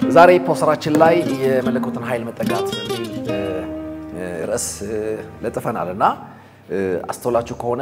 ዛሬ ፖስተራችን ላይ የመለኮትን ኃይል መጠጋት በሚል ርዕስ ለጥፈናል እና አስተውላችሁ ከሆነ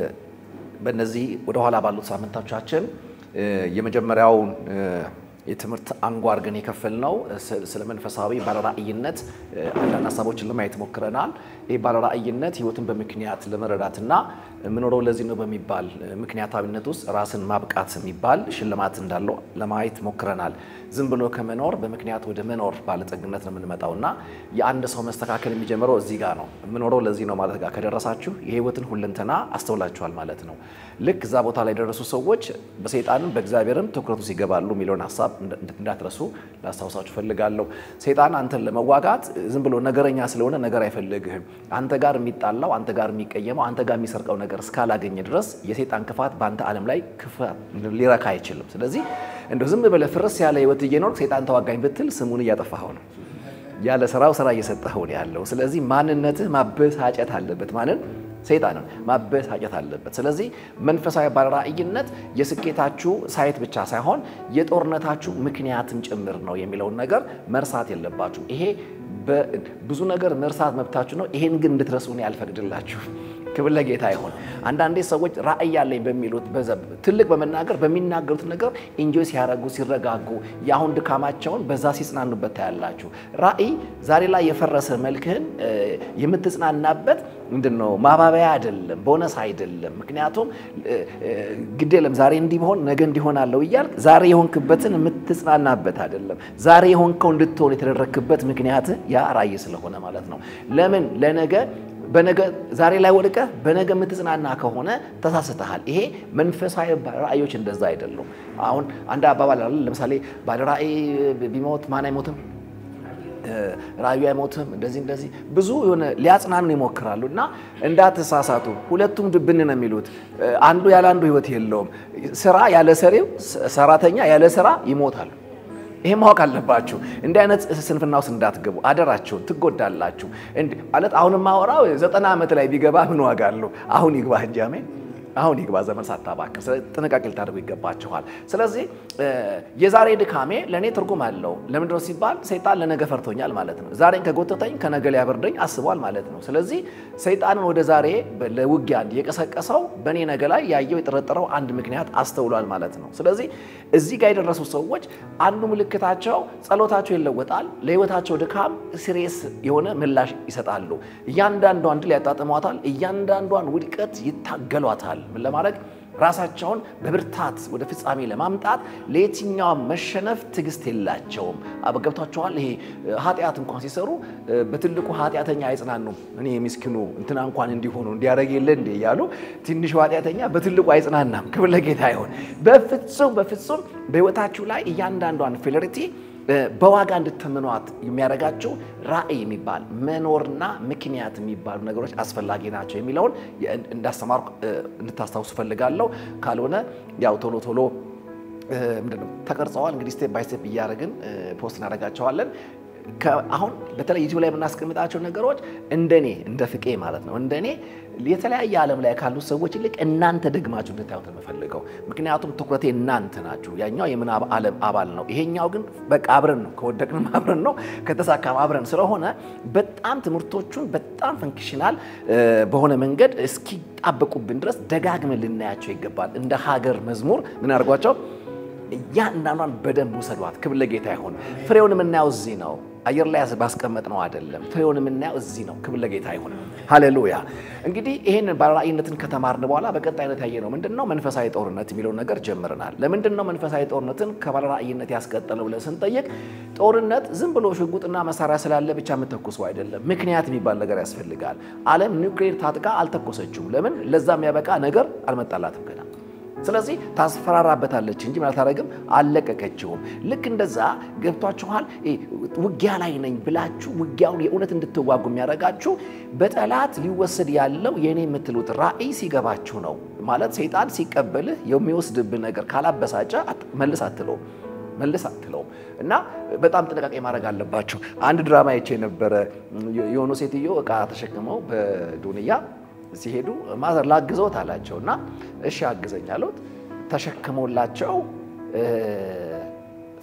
በእነዚህ ወደኋላ ባሉት ሳምንቶቻችን የመጀመሪያውን የትምህርት አንጓ አድርገን የከፈልነው ስለ መንፈሳዊ ባለራእይነት አንዳንድ ሀሳቦችን ለማየት ሞክረናል። ይህ ባለራእይነት ሕይወትን በምክንያት ለመረዳትና የምኖረው ለዚህ ነው በሚባል ምክንያታዊነት ውስጥ ራስን ማብቃት የሚባል ሽልማት እንዳለው ለማየት ሞክረናል። ዝም ብሎ ከመኖር በምክንያት ወደ መኖር ባለጠግነት ነው የምንመጣው እና የአንድ ሰው መስተካከል የሚጀምረው እዚህ ጋር ነው። የምኖረው ለዚህ ነው ማለት ጋር ከደረሳችሁ የሕይወትን ሁለንተና አስተውላችኋል ማለት ነው። ልክ እዛ ቦታ ላይ የደረሱ ሰዎች በሰይጣንም በእግዚአብሔርም ትኩረቱ ሲገባሉ የሚለውን ሀሳብ እንዳትረሱ ላስታውሳችሁ ፈልጋለሁ። ሰይጣን አንተን ለመዋጋት ዝም ብሎ ነገረኛ ስለሆነ ነገር አይፈልግህም። አንተ ጋር የሚጣላው አንተ ጋር የሚቀየመው አንተ ጋር የሚሰርቀው ነገር እስካላገኘ ድረስ የሰይጣን ክፋት በአንተ ዓለም ላይ ክፋት ሊረካ አይችልም። ስለዚህ እንደው ዝም ብለህ ፍርስ ያለ ህይወት እየኖርክ ሰይጣን ተዋጋኝ ብትል ስሙን እያጠፋኸው ነው። ያለ ስራው ስራ እየሰጠኸው ነው ያለው። ስለዚህ ማንነትህ ማበሳጨት አለበት። ማንን ሰይጣንን ማበሳጨት አለበት። ስለዚህ መንፈሳዊ ባለራእይነት የስኬታችሁ ሳይት ብቻ ሳይሆን የጦርነታችሁ ምክንያትም ጭምር ነው የሚለውን ነገር መርሳት የለባችሁ። ይሄ ብዙ ነገር መርሳት መብታችሁ ነው። ይሄን ግን እንድትረሱ እኔ አልፈቅድላችሁ። ክብር ለጌታ ይሁን። አንዳንዴ ሰዎች ራእይ ያለኝ በሚሉት ትልቅ በመናገር በሚናገሩት ነገር ኢንጆይ ሲያደርጉ ሲረጋጉ፣ የአሁን ድካማቸውን በዛ ሲጽናኑበት ታያላችሁ። ራእይ ዛሬ ላይ የፈረሰ መልክህን የምትጽናናበት ምንድን ነው? ማባበያ አይደለም፣ ቦነስ አይደለም። ምክንያቱም ግድ የለም ዛሬ እንዲህ ቢሆን ነገ እንዲሆናለሁ እያልክ ዛሬ የሆንክበትን የምትጽናናበት አይደለም። ዛሬ የሆንከው እንድትሆን የተደረግክበት ምክንያት ያ ራእይ ስለሆነ ማለት ነው። ለምን ለነገ በነገ ዛሬ ላይ ወድቀህ በነገ የምትጽናና ከሆነ ተሳስተሃል። ይሄ መንፈሳዊ ራእዮች እንደዛ አይደሉም። አሁን አንድ አባባል አለ። ለምሳሌ ባለ ራእይ ቢሞት ማን አይሞትም? ራእዩ አይሞትም። እንደዚህ እንደዚህ ብዙ የሆነ ሊያጽናኑ ይሞክራሉ። እና እንዳትሳሳቱ፣ ሁለቱም ድብን ነው የሚሉት። አንዱ ያለ አንዱ ህይወት የለውም። ስራ ያለ ሰሪው፣ ሰራተኛ ያለ ስራ ይሞታሉ። ይሄ ማወቅ አለባችሁ። እንዲህ አይነት ስንፍና ውስጥ እንዳትገቡ አደራችሁን፣ ትጎዳላችሁ። ማለት አሁን ማወራው ዘጠና ዓመት ላይ ቢገባ ምን ዋጋ አለው? አሁን ይግባ እንጂ አሜን። አሁን ይግባ ዘመን ሳታባክን ጥንቃቄ ልታደርጉ ይገባችኋል። ስለዚህ የዛሬ ድካሜ ለእኔ ትርጉም አለው። ለምንድነው ሲባል ሰይጣን ለነገ ፈርቶኛል ማለት ነው። ዛሬን ከጎተተኝ ከነገ ሊያበርደኝ አስቧል ማለት ነው። ስለዚህ ሰይጣንን ወደ ዛሬ ለውጊያ የቀሰቀሰው በእኔ ነገ ላይ ያየው የጠረጠረው አንድ ምክንያት አስተውሏል ማለት ነው። ስለዚህ እዚህ ጋር የደረሱ ሰዎች አንዱ ምልክታቸው ጸሎታቸው ይለወጣል። ለህይወታቸው ድካም ሲሪየስ የሆነ ምላሽ ይሰጣሉ። እያንዳንዷን ድል ያጣጥሟታል። እያንዳንዷን ውድቀት ይታገሏታል። ምን ለማድረግ ራሳቸውን በብርታት ወደ ፍጻሜ ለማምጣት ለየትኛውም መሸነፍ ትዕግስት የላቸውም። አበገብቷቸዋል። ይሄ ኃጢአት እንኳን ሲሰሩ በትልቁ ኃጢአተኛ አይጽናኑም። እኔ ምስኪኑ እንትና እንኳን እንዲሆኑ እንዲያደርግ የለ እንዴ እያሉ ትንሹ ኃጢአተኛ በትልቁ አይጽናናም። ክብር ለጌታ ይሁን። በፍጹም በፍጹም በህይወታችሁ ላይ እያንዳንዷን ፌለሪቲ በዋጋ እንድትምኗት የሚያደርጋቸው ራእይ የሚባል መኖርና ምክንያት የሚባሉ ነገሮች አስፈላጊ ናቸው የሚለውን እንዳስተማርኩ እንድታስታውሱ ፈልጋለሁ። ካልሆነ ያው ቶሎ ቶሎ ምንድነው ተቀርጸዋል። እንግዲህ ስቴፕ ባይ ስቴፕ እያደረግን ፖስት እናደርጋቸዋለን። አሁን በተለይ ዩቲዩብ ላይ የምናስቀምጣቸው ነገሮች እንደኔ እንደ ፍቄ ማለት ነው እንደኔ የተለያየ ዓለም ላይ ካሉ ሰዎች ይልቅ እናንተ ደግማችሁ እንድታዩት የምፈልገው ምክንያቱም ትኩረቴ እናንተ ናችሁ። ያኛው የምናብ ዓለም አባል ነው። ይሄኛው ግን በቃ አብረን ነው። ከወደቅንም አብረን ነው፣ ከተሳካም አብረን ስለሆነ በጣም ትምህርቶቹን በጣም ፈንክሽናል በሆነ መንገድ እስኪጣበቁብን ድረስ ደጋግመን ልናያቸው ይገባል። እንደ ሀገር መዝሙር ምን አድርጓቸው እያንዳንዷን በደንብ ውሰዷት። ክብር ለጌታ ይሁን። ፍሬውን የምናየው እዚህ ነው። አየር ላይ ባስቀመጥ ነው አይደለም። ፍሬውን የምናየው እዚህ ነው። ክብር ለጌታ ይሁን። ሃሌሉያ። እንግዲህ ይህን ባለራእይነትን ከተማርን በኋላ በቀጣይነት ያየ ነው ምንድን ነው መንፈሳዊ ጦርነት የሚለውን ነገር ጀምረናል። ለምንድን ነው መንፈሳዊ ጦርነትን ከባለራእይነት ያስቀጠለው ብለን ስንጠይቅ ጦርነት ዝም ብሎ ሽጉጥና መሳሪያ ስላለ ብቻ የምተኩሰው አይደለም። ምክንያት የሚባል ነገር ያስፈልጋል። ዓለም ኒውክሌር ታጥቃ አልተኮሰችውም። ለምን? ለዛ የሚያበቃ ነገር አልመጣላትም ገና ስለዚህ ታስፈራራበታለች እንጂ ምን አታደርግም፣ አልለቀቀችውም። ልክ እንደዛ ገብቷችኋል። ውጊያ ላይ ነኝ ብላችሁ ውጊያውን የእውነት እንድትዋጉ የሚያደርጋችሁ በጠላት ሊወሰድ ያለው የእኔ የምትሉት ራእይ ሲገባችሁ ነው። ማለት ሰይጣን ሲቀበልህ የሚወስድብህ ነገር ካላበሳጨ መልስ አትለውም መልስ አትለውም እና በጣም ጥንቃቄ ማድረግ አለባችሁ። አንድ ድራማ አይቼ ነበረ። የሆኑ ሴትዮ እቃ ተሸክመው በዱንያ ሲሄዱ ማዘር ላግዘውት አላቸው እና እሺ አግዘኝ አሉት። ተሸክመውላቸው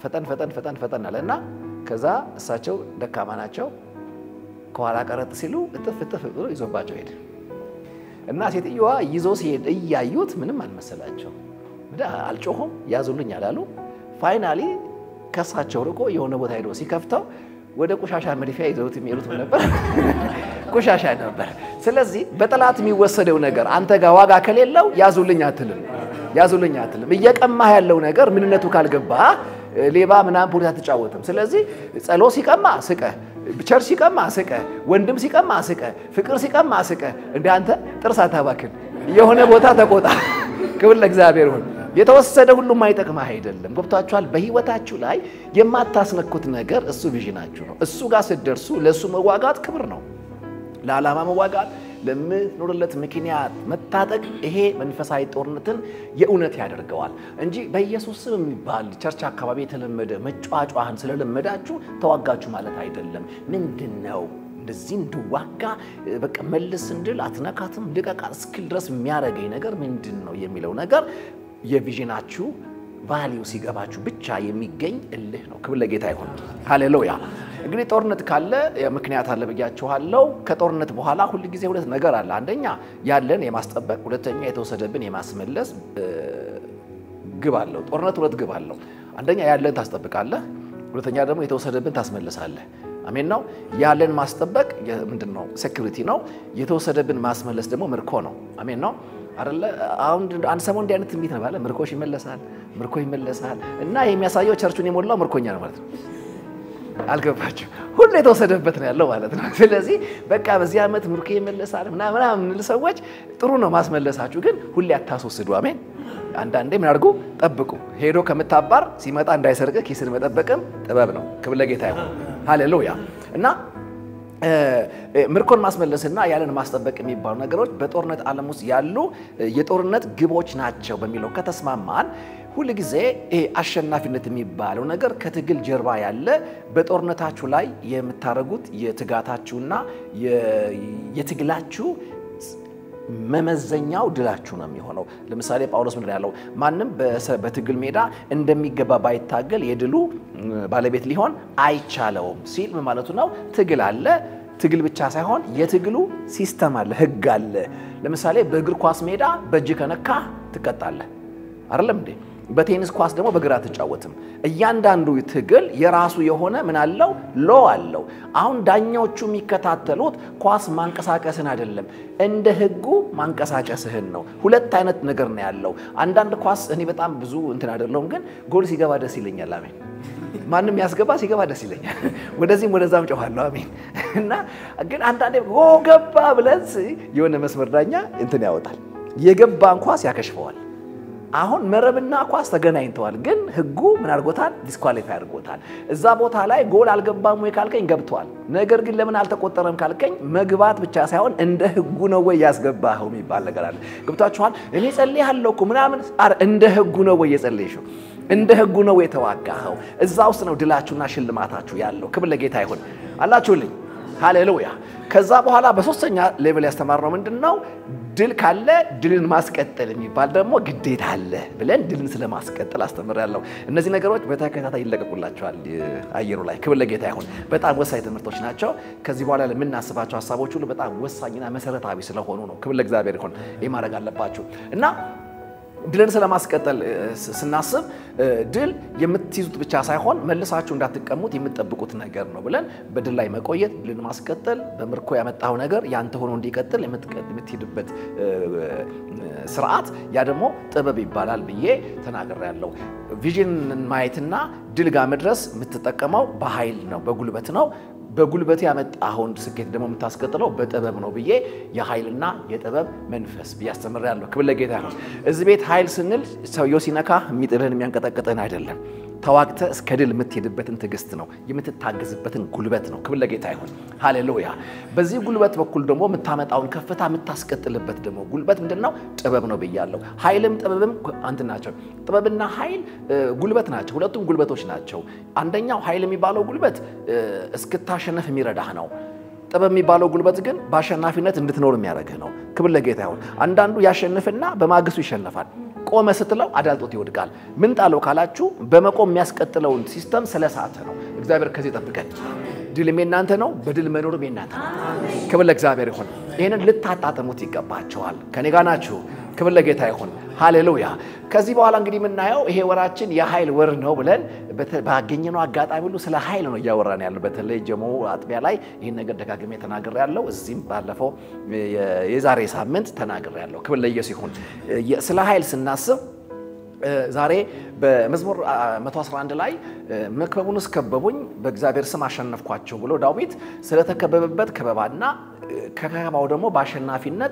ፈጠን ፈጠን ፈጠን ፈጠን አለ እና ከዛ እሳቸው ደካማ ናቸው። ከኋላ ቀረጥ ሲሉ እጥፍ እጥፍ ብሎ ይዞባቸው ሄደ እና ሴትዮዋ ይዞ ሲሄድ እያዩት ምንም አልመሰላቸው። አልጮሁም፣ ያዙልኝ አላሉ። ፋይናሊ ከሳቸው ርቆ የሆነ ቦታ ሄዶ ሲከፍተው ወደ ቆሻሻ መድፊያ ይዘውት የሚሄዱት ነበር፣ ቆሻሻ ነበር። ስለዚህ በጠላት የሚወሰደው ነገር አንተ ጋር ዋጋ ከሌለው ያዙልኝ አትልም፣ ያዙልኝ አትልም። እየቀማህ ያለው ነገር ምንነቱ ካልገባ ሌባ ምናምን ፖሊስ አትጫወትም። ስለዚህ ጸሎት ሲቀማ ስቀ፣ ቸር ሲቀማ ስቀ፣ ወንድም ሲቀማ ስቀ፣ ፍቅር ሲቀማ ስቀ። እንደ አንተ ጥርስ አታባክን፣ የሆነ ቦታ ተቆጣ። ክብር ለእግዚአብሔር ይሁን። የተወሰደ ሁሉም አይጠቅምህ አይደለም። ገብቷችኋል? በህይወታችሁ ላይ የማታስነኩት ነገር እሱ ቪዥናችሁ ነው። እሱ ጋር ስትደርሱ ለእሱ መዋጋት ክብር ነው። ለዓላማ መዋጋት፣ ለምትኖርለት ምክንያት መታጠቅ፣ ይሄ መንፈሳዊ ጦርነትን የእውነት ያደርገዋል እንጂ በኢየሱስ ስም የሚባል ቸርች አካባቢ የተለመደ መጫጫህን ስለለመዳችሁ ተዋጋችሁ ማለት አይደለም። ምንድን ነው እንደዚህ እንድዋጋ በቃ መልስ እንድል አትነካትም ልቀቃ እስክል ድረስ የሚያደርገኝ ነገር ምንድን ነው የሚለው ነገር የቪዥናችሁ ቫሊዩ ሲገባችሁ ብቻ የሚገኝ እልህ ነው። ክብር ለጌታ ይሁን። ሃሌሉያ። እንግዲህ ጦርነት ካለ ምክንያት አለ ብያችኋለሁ። ከጦርነት በኋላ ሁል ጊዜ ሁለት ነገር አለ። አንደኛ ያለን የማስጠበቅ፣ ሁለተኛ የተወሰደብን የማስመለስ ግብ አለው። ጦርነት ሁለት ግብ አለው። አንደኛ ያለን ታስጠብቃለህ፣ ሁለተኛ ደግሞ የተወሰደብን ታስመልሳለህ። አሜን ነው። ያለን ማስጠበቅ ምንድን ነው? ሴኩሪቲ ነው። የተወሰደብን ማስመለስ ደግሞ ምርኮ ነው። አሜን ነው አይደለ? አሁን አንድ ሰሞን እንዲህ አይነት ትንቢት ነው ባለ ምርኮሽ ይመለሳል፣ ምርኮ ይመለሳል እና የሚያሳየው ቸርቹን የሞላው ምርኮኛ ነው ማለት ነው። አልገባችሁ? ሁሉ የተወሰደበት ነው ያለው ማለት ነው። ስለዚህ በቃ በዚህ ዓመት ምርኮ ይመለሳል ምናምን የምንል ሰዎች ጥሩ ነው ማስመለሳችሁ፣ ግን ሁሌ አታስወስዱ። አሜን። አንዳንዴ ምን አድርጉ? ጠብቁ። ሄዶ ከምታባር ሲመጣ እንዳይሰርቅ ኪስን መጠበቅም ጥበብ ነው። ክብር ለጌታ ይሁን። ሃሌሉያ እና ምርኮን ማስመለስና ያለን ማስጠበቅ የሚባሉ ነገሮች በጦርነት ዓለም ውስጥ ያሉ የጦርነት ግቦች ናቸው በሚለው ከተስማማን ሁል ጊዜ ይሄ አሸናፊነት የሚባለው ነገር ከትግል ጀርባ ያለ በጦርነታችሁ ላይ የምታደርጉት የትጋታችሁና የትግላችሁ መመዘኛው ድላችሁ ነው የሚሆነው። ለምሳሌ ጳውሎስ ምንድን ያለው ማንም በትግል ሜዳ እንደሚገባ ባይታገል የድሉ ባለቤት ሊሆን አይቻለውም ሲል ምን ማለቱ ነው? ትግል አለ። ትግል ብቻ ሳይሆን የትግሉ ሲስተም አለ፣ ህግ አለ። ለምሳሌ በእግር ኳስ ሜዳ በእጅ ከነካ ትቀጣለህ። አይደለም እንዴ? በቴኒስ ኳስ ደግሞ በግራ አትጫወትም። እያንዳንዱ ትግል የራሱ የሆነ ምን አለው ሎ አለው። አሁን ዳኛዎቹ የሚከታተሉት ኳስ ማንቀሳቀስን አይደለም፣ እንደ ህጉ ማንቀሳቀስህን ነው። ሁለት አይነት ነገር ነው ያለው። አንዳንድ ኳስ እኔ በጣም ብዙ እንትን አይደለሁም፣ ግን ጎል ሲገባ ደስ ይለኛል። አሜን። ማንም ያስገባ ሲገባ ደስ ይለኛል። ወደዚህም ወደዛም ጮኋለሁ። አሜን። እና ግን አንዳንዴ ጎ ገባ ብለን የሆነ መስመር ዳኛ እንትን ያወጣል። የገባን ኳስ ያከሽፈዋል። አሁን መረብና ኳስ ተገናኝተዋል፣ ግን ህጉ ምን አድርጎታል? ዲስኳሊፋይ አድርጎታል። እዛ ቦታ ላይ ጎል አልገባም ወይ ካልከኝ ገብቷል። ነገር ግን ለምን አልተቆጠረም ካልከኝ መግባት ብቻ ሳይሆን እንደ ህጉ ነው ወይ ያስገባኸው የሚባል ነገር አለ። ገብቷችኋል? እኔ ጸልያለሁ እኮ ምናምን፣ እንደ ህጉ ነው ወይ የጸለይሽው? እንደ ህጉ ነው ወይ የተዋጋኸው? እዛ ውስጥ ነው ድላችሁና ሽልማታችሁ ያለው። ክብር ለጌታ ይሁን አላችሁልኝ። ሃሌሉያ። ከዛ በኋላ በሶስተኛ ሌቭል ያስተማርነው ምንድን ነው? ድል ካለ ድልን ማስቀጠል የሚባል ደግሞ ግዴታ አለ ብለን ድልን ስለማስቀጠል አስተምሬያለሁ። እነዚህ ነገሮች በተከታታይ ይለቀቁላቸዋል አየሩ ላይ። ክብር ለጌታ ይሁን። በጣም ወሳኝ ትምህርቶች ናቸው። ከዚህ በኋላ ለምናስባቸው ሀሳቦች ሁሉ በጣም ወሳኝና መሰረታዊ ስለሆኑ ነው። ክብር ለእግዚአብሔር ይሁን። ይህ ማድረግ አለባችሁ እና ድልን ስለማስቀጠል ስናስብ ድል የምትይዙት ብቻ ሳይሆን መልሳችሁ እንዳትቀሙት የምትጠብቁት ነገር ነው ብለን በድል ላይ መቆየት፣ ድልን ማስቀጠል፣ በምርኮ ያመጣው ነገር ያንተ ሆኖ እንዲቀጥል የምትሄድበት ስርዓት ያ ደግሞ ጥበብ ይባላል ብዬ ተናግሬያለሁ። ቪዥን ማየትና ድል ጋር መድረስ የምትጠቀመው በኃይል ነው፣ በጉልበት ነው። በጉልበት ያመጣኸውን ስኬት ደግሞ የምታስቀጥለው በጥበብ ነው ብዬ የኃይልና የጥበብ መንፈስ ብዬ አስተምሬያለሁ። ክብር ለጌታ ነው። እዚህ ቤት ኃይል ስንል ሰውየው ሲነካ የሚጥልህን የሚያንቀጠቅጥህን አይደለም። ተዋግተ እስከ ድል የምትሄድበትን ትዕግስት ነው የምትታገዝበትን ጉልበት ነው። ክብር ለጌታ ይሁን። ሃሌሉያ። በዚህ ጉልበት በኩል ደግሞ የምታመጣውን ከፍታ የምታስቀጥልበት ደግሞ ጉልበት ምንድን ነው? ጥበብ ነው ብያለሁ። ኃይልም ጥበብም አንትን ናቸው። ጥበብና ኃይል ጉልበት ናቸው። ሁለቱም ጉልበቶች ናቸው። አንደኛው ኃይል የሚባለው ጉልበት እስክታሸነፍ የሚረዳህ ነው። ጥበብ የሚባለው ጉልበት ግን በአሸናፊነት እንድትኖር የሚያደርግህ ነው። ክብር ለጌታ ይሁን። አንዳንዱ ያሸንፍና በማግስቱ ይሸነፋል። ቆመ ስትለው አዳልጦት ይወድቃል። ምን ጣለው ካላችሁ በመቆም የሚያስቀጥለውን ሲስተም ስለሳተ ነው። እግዚአብሔር ከዚህ ጠብቀን። ድልም የናንተ ነው፣ በድል መኖርም የናንተ ነው። ክብር ለእግዚአብሔር ይሁን። ይህንን ልታጣጥሙት ይገባቸዋል። ከኔ ጋር ናችሁ። ክብር ለጌታ ይሁን። ሃሌሉያ። ከዚህ በኋላ እንግዲህ የምናየው ይሄ ወራችን የኃይል ወር ነው ብለን ባገኘነው አጋጣሚ ሁሉ ስለ ኃይል ነው እያወራን ያለው። በተለይ ጀሞ አጥቢያ ላይ ይህን ነገር ደጋግሜ ተናግሬ ያለው እዚህም ባለፈው የዛሬ ሳምንት ተናግሬ ያለው። ክብር ለኢየሱስ ይሁን። ስለ ኃይል ስናስብ ዛሬ በመዝሙር 111 ላይ መክበቡንስ ከበቡኝ በእግዚአብሔር ስም አሸነፍኳቸው ብሎ ዳዊት ስለተከበበበት ከበባና ከከበባው ደግሞ በአሸናፊነት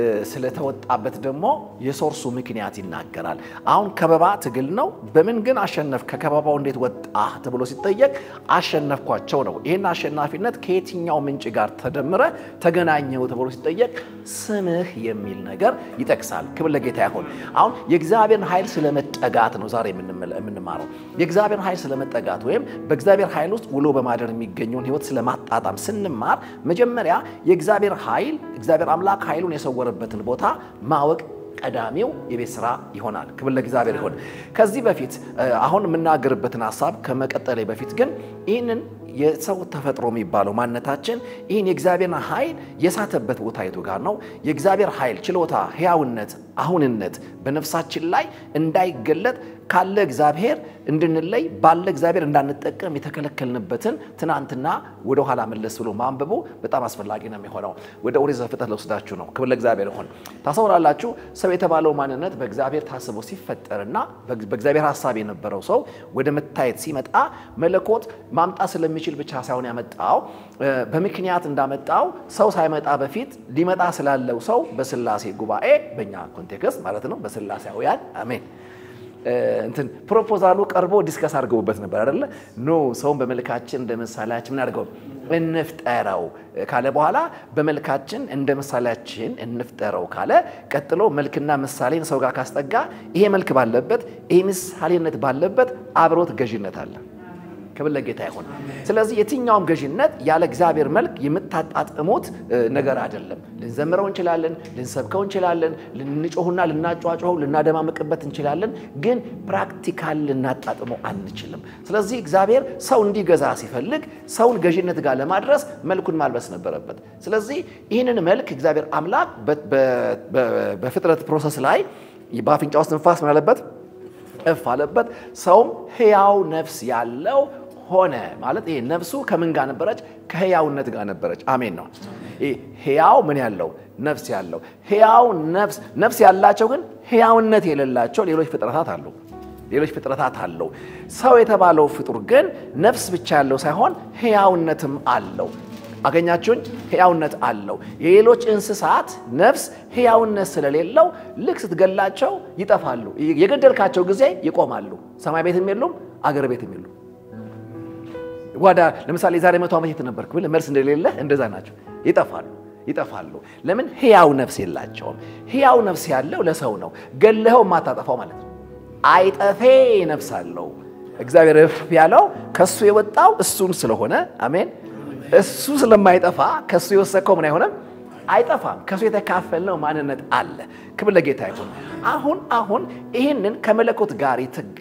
ስለተወጣበት ደግሞ የሶርሱ ምክንያት ይናገራል። አሁን ከበባ ትግል ነው። በምን ግን አሸነፍ ከከበባው እንዴት ወጣ ተብሎ ሲጠየቅ አሸነፍኳቸው ነው። ይህን አሸናፊነት ከየትኛው ምንጭ ጋር ተደምረ ተገናኘው ተብሎ ሲጠየቅ ስምህ የሚል ነገር ይጠቅሳል። ክብር ለጌታ ይሁን። አሁን የእግዚአብሔርን ኃይል ስለመጠጋት ነው ዛሬ የምንማረው። የእግዚአብሔር ኃይል ስለመጠጋት ወይም በእግዚአብሔር ኃይል ውስጥ ውሎ በማደር የሚገኘውን ሕይወት ስለማጣጣም ስንማር መጀመሪያ የእግዚአብሔር ኃይል እግዚአብሔር አምላክ ኃይሉን የሰወረበትን ቦታ ማወቅ ቀዳሚው የቤት ስራ ይሆናል። ክብር ለእግዚአብሔር ይሁን። ከዚህ በፊት አሁን የምናገርበትን ሀሳብ ከመቀጠሌ በፊት ግን ይህንን የሰው ተፈጥሮ የሚባለው ማንነታችን ይህን የእግዚአብሔርን ኃይል የሳተበት ቦታ የቱ ጋር ነው? የእግዚአብሔር ኃይል፣ ችሎታ፣ ሕያውነት፣ አሁንነት በነፍሳችን ላይ እንዳይገለጥ ካለ እግዚአብሔር እንድንለይ ባለ እግዚአብሔር እንዳንጠቀም የተከለከልንበትን ትናንትና ወደ ኋላ መለስ ብሎ ማንበቡ በጣም አስፈላጊ ነው የሚሆነው። ወደ ኦሪት ዘፍጥረት ለወስዳችሁ ነው። ክብር ለእግዚአብሔር ይሁን። ታስተውላላችሁ። ሰው የተባለው ማንነት በእግዚአብሔር ታስቦ ሲፈጠርና በእግዚአብሔር ሀሳብ የነበረው ሰው ወደ መታየት ሲመጣ መለኮት ማምጣት ስለሚችል ብቻ ሳይሆን ያመጣው በምክንያት እንዳመጣው ሰው ሳይመጣ በፊት ሊመጣ ስላለው ሰው በስላሴ ጉባኤ በእኛ ኮንቴክስት ማለት ነው በስላሴያውያን አሜን እንትን ፕሮፖዛሉ ቀርቦ ዲስከስ አድርገውበት ነበር አይደለ? ኖ ሰውን በመልካችን እንደ ምሳሌያችን ምን አድርገው እንፍጠረው ካለ በኋላ በመልካችን እንደ ምሳሌያችን እንፍጠረው ካለ ቀጥሎ መልክና ምሳሌን ሰው ጋር ካስጠጋ ይሄ መልክ ባለበት ይሄ ምሳሌነት ባለበት አብሮት ገዥነት አለ። ክብር ለጌታ ይሁን። ስለዚህ የትኛውም ገዥነት ያለ እግዚአብሔር መልክ የምታጣጥሙት ነገር አይደለም። ልንዘምረው እንችላለን፣ ልንሰብከው እንችላለን፣ ልንጮሁና ልናጫጮኸው ልናደማምቅበት እንችላለን፣ ግን ፕራክቲካል ልናጣጥመው አንችልም። ስለዚህ እግዚአብሔር ሰው እንዲገዛ ሲፈልግ ሰውን ገዥነት ጋር ለማድረስ መልኩን ማልበስ ነበረበት። ስለዚህ ይህንን መልክ እግዚአብሔር አምላክ በፍጥረት ፕሮሰስ ላይ በአፍንጫ ውስጥ ንፋስ ምን አለበት? እፍ አለበት። ሰውም ሕያው ነፍስ ያለው ሆነ ማለት ይሄ ነፍሱ ከምን ጋር ነበረች? ከሕያውነት ጋር ነበረች። አሜን ነው። ሕያው ምን ያለው ነፍስ ያለው ሕያው ነፍስ ነፍስ ያላቸው ግን ሕያውነት የሌላቸው ሌሎች ፍጥረታት አሉ። ሌሎች ፍጥረታት አለው። ሰው የተባለው ፍጡር ግን ነፍስ ብቻ ያለው ሳይሆን ሕያውነትም አለው። አገኛችሁኝ? ሕያውነት አለው። የሌሎች እንስሳት ነፍስ ሕያውነት ስለሌለው ልክ ስትገላቸው ይጠፋሉ። የገደልካቸው ጊዜ ይቆማሉ። ሰማይ ቤትም የሉም፣ አገር ቤትም የሉም። ጓዳ ለምሳሌ የዛሬ መቶ ዓመት የት ነበርክ ብለህ መልስ እንደሌለ እንደዛ ናቸው። ይጠፋሉ ይጠፋሉ። ለምን? ሕያው ነፍስ የላቸውም። ሕያው ነፍስ ያለው ለሰው ነው። ገለኸው የማታጠፋው ማለት ነው። አይጠፌ ነፍስ አለው። እግዚአብሔር እፍ ያለው ከእሱ የወጣው እሱን ስለሆነ አሜን እሱ ስለማይጠፋ ከእሱ የወሰድከው ምን አይሆንም አይጠፋም። ከእሱ የተካፈልነው ማንነት አለ። ክብር ለጌታ ይሁን። አሁን አሁን ይህንን ከመለኮት ጋር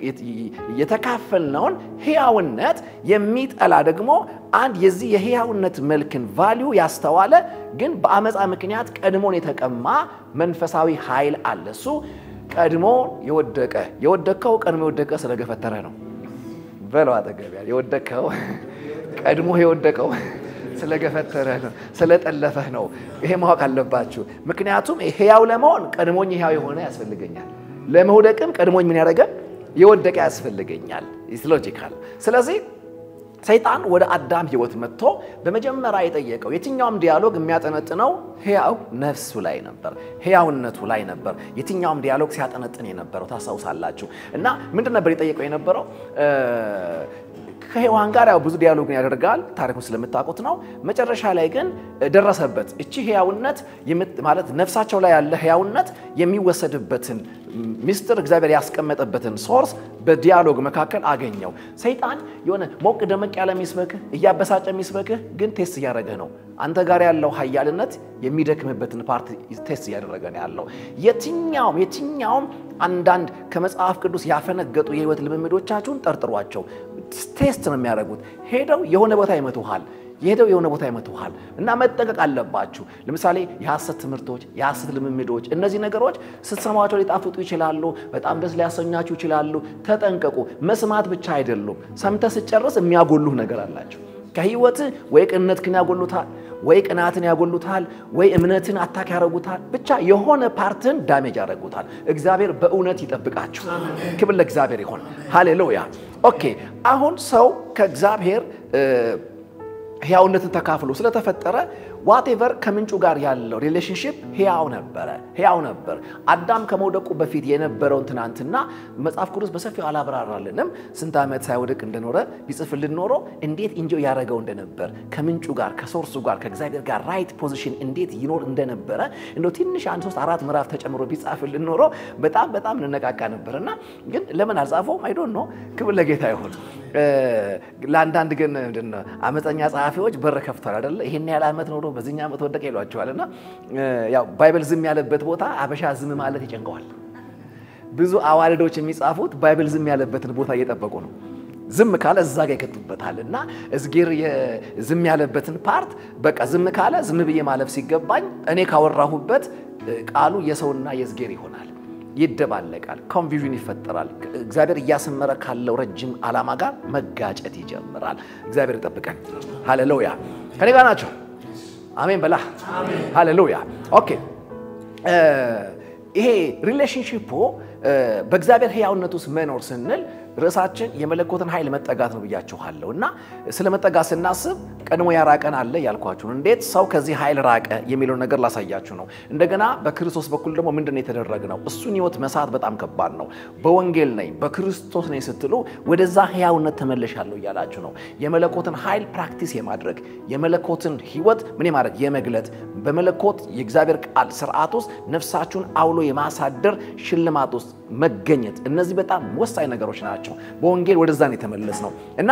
የተካፈልነውን ሕያውነት የሚጠላ ደግሞ አንድ የዚህ የሕያውነት መልክን ቫሊዩ ያስተዋለ ግን በአመፃ ምክንያት ቀድሞን የተቀማ መንፈሳዊ ኃይል አለ። እሱ ቀድሞ የወደቀ የወደቀው ቀድሞ የወደቀ ስለገፈተረ ነው። በለው አጠገቢያ የወደቀው ቀድሞ የወደቀው ስለገፈተረ ነው፣ ስለጠለፈህ ነው። ይሄ ማወቅ አለባችሁ። ምክንያቱም ሕያው ለመሆን ቀድሞኝ ሕያው የሆነ ያስፈልገኛል። ለመውደቅም ቀድሞኝ ምን ያደረገ የወደቀ ያስፈልገኛል። ሎጂካል። ስለዚህ ሰይጣን ወደ አዳም ሕይወት መጥቶ በመጀመሪያ የጠየቀው የትኛውም ዲያሎግ የሚያጠነጥነው ሕያው ነፍሱ ላይ ነበር፣ ሕያውነቱ ላይ ነበር። የትኛውም ዲያሎግ ሲያጠነጥን የነበረው ታስታውሳላችሁ። እና ምንድን ነበር የጠየቀው የነበረው ከሔዋን ጋር ያው ብዙ ዲያሎግን ያደርጋል። ታሪኩን ስለምታውቁት ነው። መጨረሻ ላይ ግን ደረሰበት። እቺ ሕያውነት ማለት ነፍሳቸው ላይ ያለ ሕያውነት የሚወሰድበትን ሚስጥር እግዚአብሔር ያስቀመጠበትን ሶርስ በዲያሎግ መካከል አገኘው። ሰይጣን የሆነ ሞቅ ደመቅ ያለ የሚስበክህ እያበሳጨ የሚስበክህ ግን ቴስት እያደረገ ነው። አንተ ጋር ያለው ኃያልነት የሚደክምበትን ፓርት ቴስት እያደረገ ነው ያለው። የትኛውም የትኛውም አንዳንድ ከመጽሐፍ ቅዱስ ያፈነገጡ የህይወት ልምምዶቻችሁን ጠርጥሯቸው። ቴስት ነው የሚያደርጉት። ሄደው የሆነ ቦታ ይመቱሃል የሄደው የሆነ ቦታ ይመቱሃል እና መጠንቀቅ አለባችሁ። ለምሳሌ የሐሰት ትምህርቶች፣ የሐሰት ልምምዶች፣ እነዚህ ነገሮች ስትሰሟቸው ሊጣፍጡ ይችላሉ፣ በጣም ደስ ሊያሰኛችሁ ይችላሉ። ተጠንቀቁ። መስማት ብቻ አይደሉም፣ ሰምተህ ስጨርስ የሚያጎሉህ ነገር አላቸው። ከህይወት ወይ ቅንነትህን ያጎሉታል፣ ወይ ቅናትን ያጎሉታል፣ ወይ እምነትን አታክ ያደረጉታል። ብቻ የሆነ ፓርትን ዳሜጅ ያደረጉታል። እግዚአብሔር በእውነት ይጠብቃችሁ። ክብር ለእግዚአብሔር ይሆን። ሃሌሉያ። ኦኬ አሁን ሰው ከእግዚአብሔር ህያውነትን ተካፍሎ ስለተፈጠረ ዋቴቨር ከምንጩ ጋር ያለው ሪሌሽንሽፕ ህያው ነበረ ህያው ነበር። አዳም ከመውደቁ በፊት የነበረውን ትናንትና መጽሐፍ ቅዱስ በሰፊው አላብራራልንም። ስንት ዓመት ሳይወድቅ እንደኖረ ቢጽፍልን ኖሮ እንዴት እንጆ ያደረገው እንደነበር ከምንጩ ጋር ከሶርሱ ጋር ከእግዚአብሔር ጋር ራይት ፖዚሽን እንዴት ይኖር እንደነበረ እንደ ትንሽ አንድ ሶስት አራት ምዕራፍ ተጨምሮ ቢጻፍልን ኖሮ በጣም በጣም እንነቃቃ ነበር እና ግን ለምን አልጻፈውም? አይዶን ነው። ክብር ለጌታ ይሁን። ለአንዳንድ ግን አመፀኛ ጸሐፊዎች በር ከፍቷል አይደለ? ይሄን ያህል ዓመት ኖሮ በዚህኛ ዓመት ወደቀ ይሏቸዋል። እና ያው ባይብል ዝም ያለበት ቦታ አበሻ ዝም ማለት ይጨንቀዋል። ብዙ አዋልዶች የሚጻፉት ባይብል ዝም ያለበትን ቦታ እየጠበቁ ነው። ዝም ካለ እዛ ጋር ይከቱበታል። እና እዝጌር ዝም ያለበትን ፓርት በቃ ዝም ካለ ዝም ብዬ ማለፍ ሲገባኝ እኔ ካወራሁበት ቃሉ የሰውና የእዝጌር ይሆናል። ይደባለቃል፣ ኮንፊዥን ይፈጠራል። እግዚአብሔር እያሰመረ ካለው ረጅም ዓላማ ጋር መጋጨት ይጀምራል። እግዚአብሔር ይጠብቀን። ሃሌሉያ። ከኔ ጋር ናቸው? አሜን በላ። ሃሌሉያ። ኦኬ። ይሄ ሪሌሽንሽፑ በእግዚአብሔር ሕያውነት ውስጥ መኖር ስንል ርዕሳችን የመለኮትን ኃይል መጠጋት ነው ብያችኋለሁ። እና ስለ መጠጋት ስናስብ ቀድሞ ያራቀን አለ ያልኳችሁ ነው። እንዴት ሰው ከዚህ ኃይል ራቀ የሚለውን ነገር ላሳያችሁ ነው። እንደገና በክርስቶስ በኩል ደግሞ ምንድን ነው የተደረግነው? እሱን ህይወት መሳት በጣም ከባድ ነው። በወንጌል ነኝ በክርስቶስ ነኝ ስትሉ ወደዛ ሕያውነት ተመለሻለሁ እያላችሁ ነው። የመለኮትን ኃይል ፕራክቲስ የማድረግ የመለኮትን ህይወት ምን የማድረግ የመግለጥ በመለኮት የእግዚአብሔር ቃል ስርዓት ውስጥ ነፍሳችሁን አውሎ የማሳደር ሽልማት ውስጥ መገኘት እነዚህ በጣም ወሳኝ ነገሮች ናቸው። በወንጌል ወደዛ ነው የተመለስ ነው እና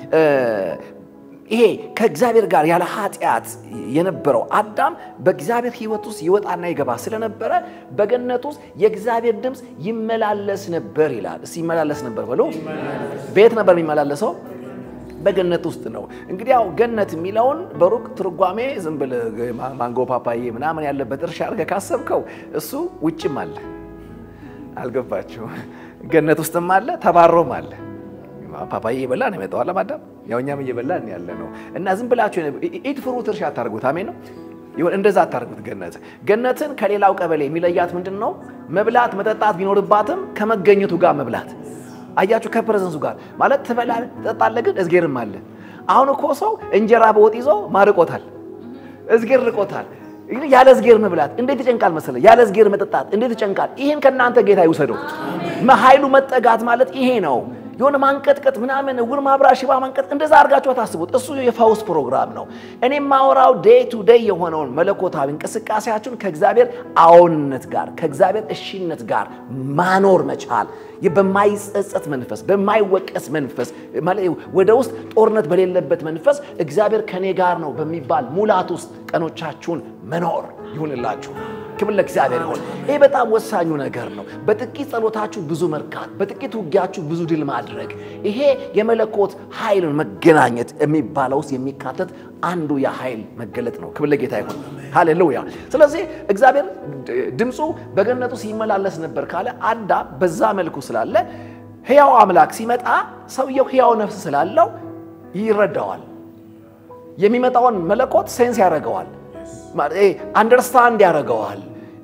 ይሄ ከእግዚአብሔር ጋር ያለ ኃጢአት የነበረው አዳም በእግዚአብሔር ህይወት ውስጥ ይወጣና ይገባ ስለነበረ በገነት ውስጥ የእግዚአብሔር ድምፅ ይመላለስ ነበር ይላል። እስኪ ይመላለስ ነበር በሉ። ቤት ነበር የሚመላለሰው በገነት ውስጥ ነው። እንግዲህ ያው ገነት የሚለውን በሩቅ ትርጓሜ ዝም ብለህ ማንጎ ፓፓዬ ምናምን ያለበት እርሻ አድርገህ ካሰብከው እሱ ውጭም አለ። አልገባችሁ? ገነት ውስጥም አለ፣ ተባሮም አለ። ፓፓዬ እየበላ ነው የመጣው አለማዳም ያው እኛም እየበላን ያለ ነው። እና ዝም ብላችሁ ኢት ፍሩት እርሻ አታርጉት። አሜን ነው ይሁን። እንደዛ አታርጉት። ገነት ገነትን ከሌላው ቀበሌ የሚለያት ምንድን ነው? መብላት መጠጣት ቢኖርባትም ከመገኘቱ ጋር መብላት አያችሁ ከፕሬዘንሱ ጋር ማለት ትበላለህ፣ ትጠጣለህ፣ ግን እዝጌርም አለ። አሁን እኮ ሰው እንጀራ በወጥ ይዞ ማርቆታል፣ እዝጌር ርቆታል። ያለ እዝጌር መብላት እንዴት ይጨንቃል መሰለ። ያለ እዝጌር መጠጣት እንዴት ይጨንቃል። ይህን ከእናንተ ጌታ ይውሰደው። ኃይሉ መጠጋት ማለት ይሄ ነው። የሆነ ማንቀጥቀጥ ምናምን እውር ማብራ ሽባ ማንቀጥ እንደዛ አድርጋችሁ አታስቡት። እሱ የፈውስ ፕሮግራም ነው። እኔ ማወራው ዴይ ቱ ዴይ የሆነውን መለኮታዊ እንቅስቃሴያችሁን ከእግዚአብሔር አዎንነት ጋር ከእግዚአብሔር እሺነት ጋር ማኖር መቻል በማይጸጸት መንፈስ በማይወቀስ መንፈስ ወደ ውስጥ ጦርነት በሌለበት መንፈስ እግዚአብሔር ከኔ ጋር ነው በሚባል ሙላት ውስጥ ቀኖቻችሁን መኖር ይሁንላችሁ። ክብር ለእግዚአብሔር ይሁን። ይህ በጣም ወሳኙ ነገር ነው። በጥቂት ጸሎታችሁ ብዙ መርካት፣ በጥቂት ውጊያችሁ ብዙ ድል ማድረግ፣ ይሄ የመለኮት ኃይልን መገናኘት የሚባለው ውስጥ የሚካተት አንዱ የኃይል መገለጥ ነው። ክብር ለጌታ ይሁን። ሃሌሉያ። ስለዚህ እግዚአብሔር ድምፁ በገነቱ ሲመላለስ ነበር ካለ አዳም በዛ መልኩ ስላለ ሕያው አምላክ ሲመጣ ሰውየው ሕያው ነፍስ ስላለው ይረዳዋል። የሚመጣውን መለኮት ሴንስ ያደርገዋል፣ አንደርስታንድ ያደርገዋል።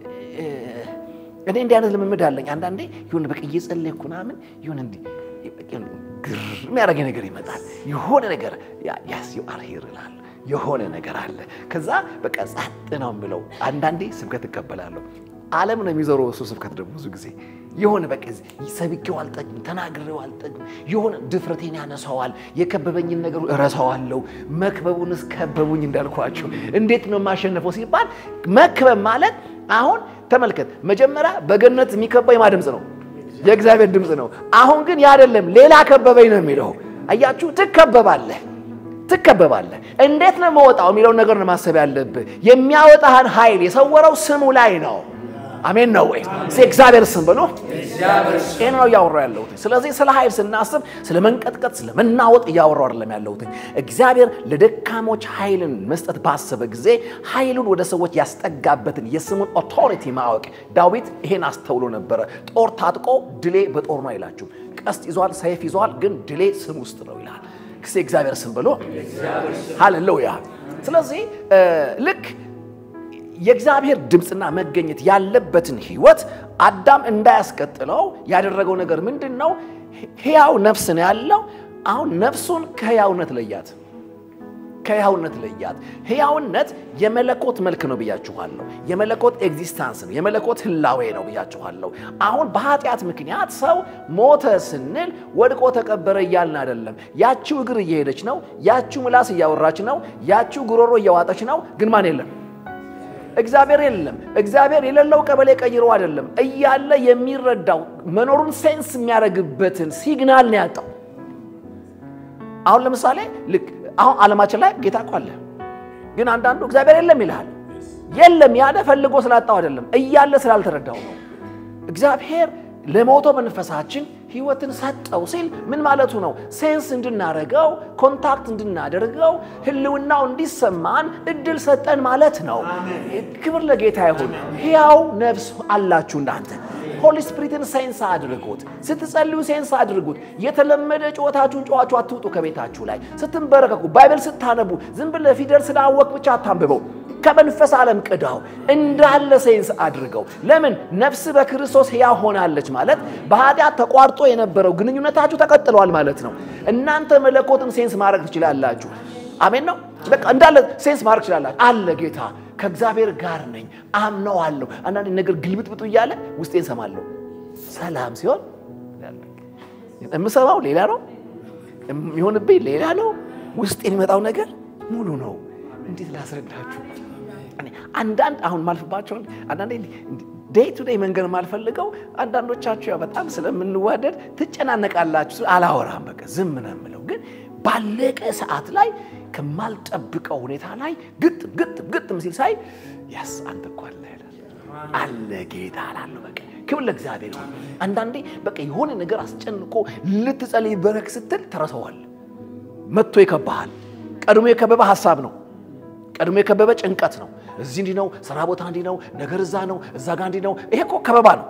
እኔ እንዲህ አይነት ልምምድ አለኝ። አንዳንዴ ይሁን በቃ እየጸለይኩ ምናምን ይሁን እንዲህ ግር የሚያደርገኝ ነገር ይመጣል። የሆነ ነገር ያስ ዩ አር ሂር እላለሁ። የሆነ ነገር አለ። ከዛ በቃ ጸጥ ነው የምለው። አንዳንዴ ስብከት እቀበላለሁ። ዓለም ነው የሚዞረው እሱ ስብከት ደግሞ ብዙ ጊዜ የሆነ በቃ ሰብኬው አልጠግም፣ ተናግሬው አልጠግም። የሆነ ድፍረቴን ያነሳዋል፣ የከበበኝን ነገር እረሳዋለሁ። መክበቡንስ ከበቡኝ እንዳልኳቸው እንዴት ነው የማሸነፈው ሲባል መክበብ ማለት አሁን ተመልከት፣ መጀመሪያ በገነት የሚከበው የማ ድምፅ ነው? የእግዚአብሔር ድምፅ ነው። አሁን ግን ያ አይደለም፣ ሌላ ከበበኝ ነው የሚለው። አያችሁ፣ ትከበባለህ ትከበባለህ። እንዴት ነው መወጣው የሚለውን ነገር ነው ማሰብ ያለብህ። የሚያወጣህን ኃይል የሰወረው ስሙ ላይ ነው። አሜን ነው ወይ? እግዚአብሔር ስም ብሎ ይህን ነው እያወራሁ ያለሁት። ስለዚህ ስለ ኃይል ስናስብ ስለ መንቀጥቀጥ፣ ስለ መናወጥ እያወራሁ አይደለም ያለሁት። እግዚአብሔር ለደካሞች ኃይልን መስጠት ባሰበ ጊዜ ኃይሉን ወደ ሰዎች ያስጠጋበትን የስሙን ኦቶሪቲ ማወቅ ዳዊት ይሄን አስተውሎ ነበረ። ጦር ታጥቆ ድሌ በጦር ነው አይላችሁ። ቀስት ይዟል፣ ሰይፍ ይዟል፣ ግን ድሌ ስም ውስጥ ነው ይላል። ክሴ እግዚአብሔር ስም ብሎ ሃሌሉያ። ስለዚህ ልክ የእግዚአብሔር ድምፅና መገኘት ያለበትን ህይወት አዳም እንዳያስቀጥለው ያደረገው ነገር ምንድን ነው? ሕያው ነፍስ ነው ያለው። አሁን ነፍሱን ከሕያውነት ለያት፣ ከሕያውነት ለያት። ሕያውነት የመለኮት መልክ ነው ብያችኋለሁ። የመለኮት ኤግዚስታንስ ነው፣ የመለኮት ህላዌ ነው ብያችኋለሁ። አሁን በኃጢአት ምክንያት ሰው ሞተ ስንል ወድቆ ተቀበረ እያልን አይደለም። ያችው እግር እየሄደች ነው፣ ያችው ምላስ እያወራች ነው፣ ያችው ጉሮሮ እያዋጠች ነው። ግን ማን የለም? እግዚአብሔር የለም። እግዚአብሔር የሌለው ቀበሌ ቀይሮ አይደለም እያለ የሚረዳው መኖሩን ሴንስ የሚያደርግበትን ሲግናል ነው ያጣው። አሁን ለምሳሌ ልክ አሁን ዓለማችን ላይ ጌታ እኮ አለ፣ ግን አንዳንዱ እግዚአብሔር የለም ይልሃል። የለም ያለ ፈልጎ ስላጣው አይደለም እያለ ስላልተረዳው ነው። እግዚአብሔር ለሞተው መንፈሳችን ህይወትን ሰጠው ሲል ምን ማለቱ ነው? ሴንስ እንድናደርገው ኮንታክት እንድናደርገው ህልውናው እንዲሰማን እድል ሰጠን ማለት ነው። ክብር ለጌታ ይሁን። ሕያው ነፍስ አላችሁ እናንተ። ሆሊ ስፒሪትን ሴንስ አድርጉት። ስትጸልዩ ሴንስ አድርጉት። የተለመደ ጨዋታችሁን ጨዋችሁ አትውጡ ከቤታችሁ ላይ። ስትንበረከኩ፣ ባይብል ስታነቡ ዝም ብለህ ፊደል ስላወቅ ብቻ አታንብበው። ከመንፈስ ዓለም ቅዳው እንዳለ ሴንስ አድርገው። ለምን ነፍስ በክርስቶስ ሕያው ሆናለች ማለት በኃጢአት ተቋርጦ የነበረው ግንኙነታችሁ ተቀጥሏል ማለት ነው። እናንተ መለኮትን ሴንስ ማድረግ ትችላላችሁ። አሜን ነው። በቃ እንዳለ ሴንስ ማድረግ ትችላላችሁ። አለ ጌታ ከእግዚአብሔር ጋር ነኝ፣ አምነዋለሁ። አንዳንድ ነገር ግልብጥብጡ እያለ ውስጤን ሰማለሁ። ሰላም ሲሆን የምሰማው ሌላ ነው፣ የሚሆንብኝ ሌላ ነው። ውስጥ የሚመጣው ነገር ሙሉ ነው። እንዴት ላስረዳችሁ? አንዳንድ አሁን ማልፍባቸውን አንዳንዴ ዴይ ቱ ዴይ መንገድ ማልፈልገው አንዳንዶቻችሁ ያው በጣም ስለምንዋደድ ትጨናነቃላችሁ። አላወራም፣ በቃ ዝም ነው የምለው። ግን ባለቀ ሰዓት ላይ ከማልጠብቀው ሁኔታ ላይ ግጥም ግጥም ግጥም ሲል ሳይ ያስ አንተ እኮ አለ አለ ጌታ አላለሁ። በቃ ክብር ለእግዚአብሔር ይሁን። አንዳንዴ በቃ የሆነ ነገር አስጨንቆ ልትጸልይ በረክ ስትል ተረሰዋል። መጥቶ ይከባሃል። ቀድሞ የከበበ ሀሳብ ነው። ቀድሞ የከበበ ጭንቀት ነው። እዚህ እንዲህ ነው፣ ስራ ቦታ እንዲህ ነው፣ ነገር እዛ ነው፣ እዛ ጋር እንዲህ ነው። ይሄ እኮ ከበባ ነው።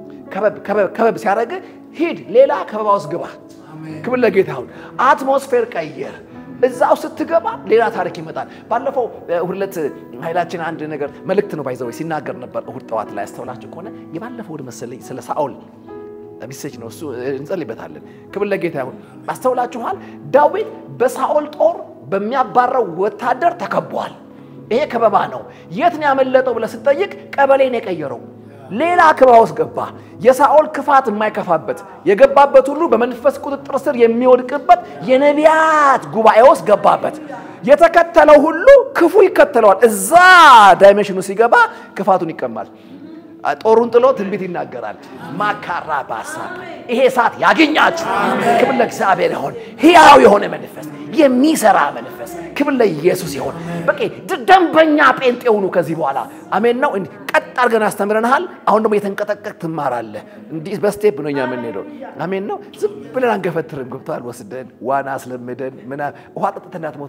ከበብ ሲያደርግ ሂድ፣ ሌላ ከበባ ውስጥ ግባ። ክብር ለጌታ ይሁን። አትሞስፌር ቀየር። እዛው ስትገባ ሌላ ታሪክ ይመጣል። ባለፈው ሁለት ኃይላችን አንድ ነገር መልእክት ነው ባይዘው ሲናገር ነበር። እሁድ ጠዋት ላይ ያስተውላችሁ ከሆነ የባለፈው እሁድ መሰለኝ ስለ ሳኦል ሚሴጅ ነው እሱ፣ እንጸልይበታለን። ክብር ለጌታ ይሁን። አስተውላችኋል? ዳዊት በሳኦል ጦር በሚያባረው ወታደር ተከቧል። ይሄ ከበባ ነው። የት ነው ያመለጠው ብለህ ስትጠይቅ ቀበሌን የቀየረው ሌላ ከበባ ውስጥ ገባ። የሳኦል ክፋት የማይከፋበት የገባበት ሁሉ በመንፈስ ቁጥጥር ስር የሚወድቅበት የነቢያት ጉባኤ ውስጥ ገባበት። የተከተለው ሁሉ ክፉ ይከተለዋል። እዛ ዳይሜንሽኑ ሲገባ ክፋቱን ይቀማል። ጦሩን ጥሎ ትንቢት ይናገራል። ማካራ ባሳ ይሄ እሳት ያገኛችሁ። ክብር ለእግዚአብሔር ይሆን። ሕያው የሆነ መንፈስ፣ የሚሰራ መንፈስ። ክብር ለኢየሱስ ይሆን። በቃ ደንበኛ ጴንጤ ሁኑ ከዚህ በኋላ አሜን ነው። ቀጥ አድርገን አስተምረንሃል። አሁን ደግሞ የተንቀጠቀጥ ትማራለህ። እንዲህ በስቴፕ ነው እኛ የምንሄደው። አሜን ነው። ዝም ብለን አንገፈትርም። ገብቶሃል? ወስደን ዋና አስለምደን ምናምን ውሃ ጠጥተህ እንዳትሞት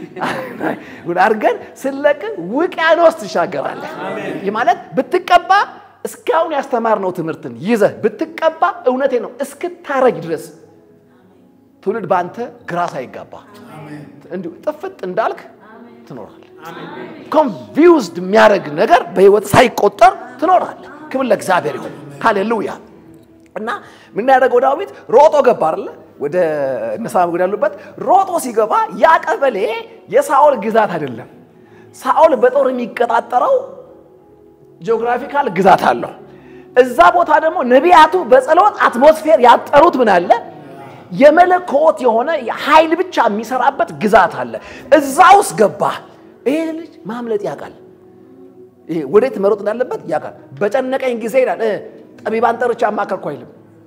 አድርገን ስለቅ ውቅያኖስ ትሻገራለህ። ይህ ማለት ብትቀባ እስካሁን ያስተማርነው ትምህርትን ይዘህ ብትቀባ እውነቴ ነው እስክታረጅ ድረስ ትውልድ በአንተ ግራ ሳይጋባ እንዲሁ ጥፍጥ እንዳልክ ትኖራለህ። ኮንፊውዝድ የሚያደርግ ነገር በህይወት ሳይቆጠር ትኖራለህ። ክብር ለእግዚአብሔር ይሁን። ሃሌሉያ። እና ምን ያደረገው ዳዊት ሮጦ ገባ አይደለ? ወደ እነሳም ያሉበት ሮጦ ሲገባ ያ ቀበሌ የሳኦል ግዛት አይደለም። ሳኦል በጦር የሚቀጣጠረው ጂኦግራፊካል ግዛት አለው። እዛ ቦታ ደግሞ ነቢያቱ በጸሎት አትሞስፌር ያጠሩት ምን አለ? የመለኮት የሆነ ኃይል ብቻ የሚሰራበት ግዛት አለ። እዛ ውስጥ ገባ። ይሄ ልጅ ማምለጥ ያውቃል። ይሄ ወዴት መሮጥ እንዳለበት ያውቃል። በጨነቀኝ ጊዜ ይላል ጠቢባን ጠርቼ አማከርኩ አይልም።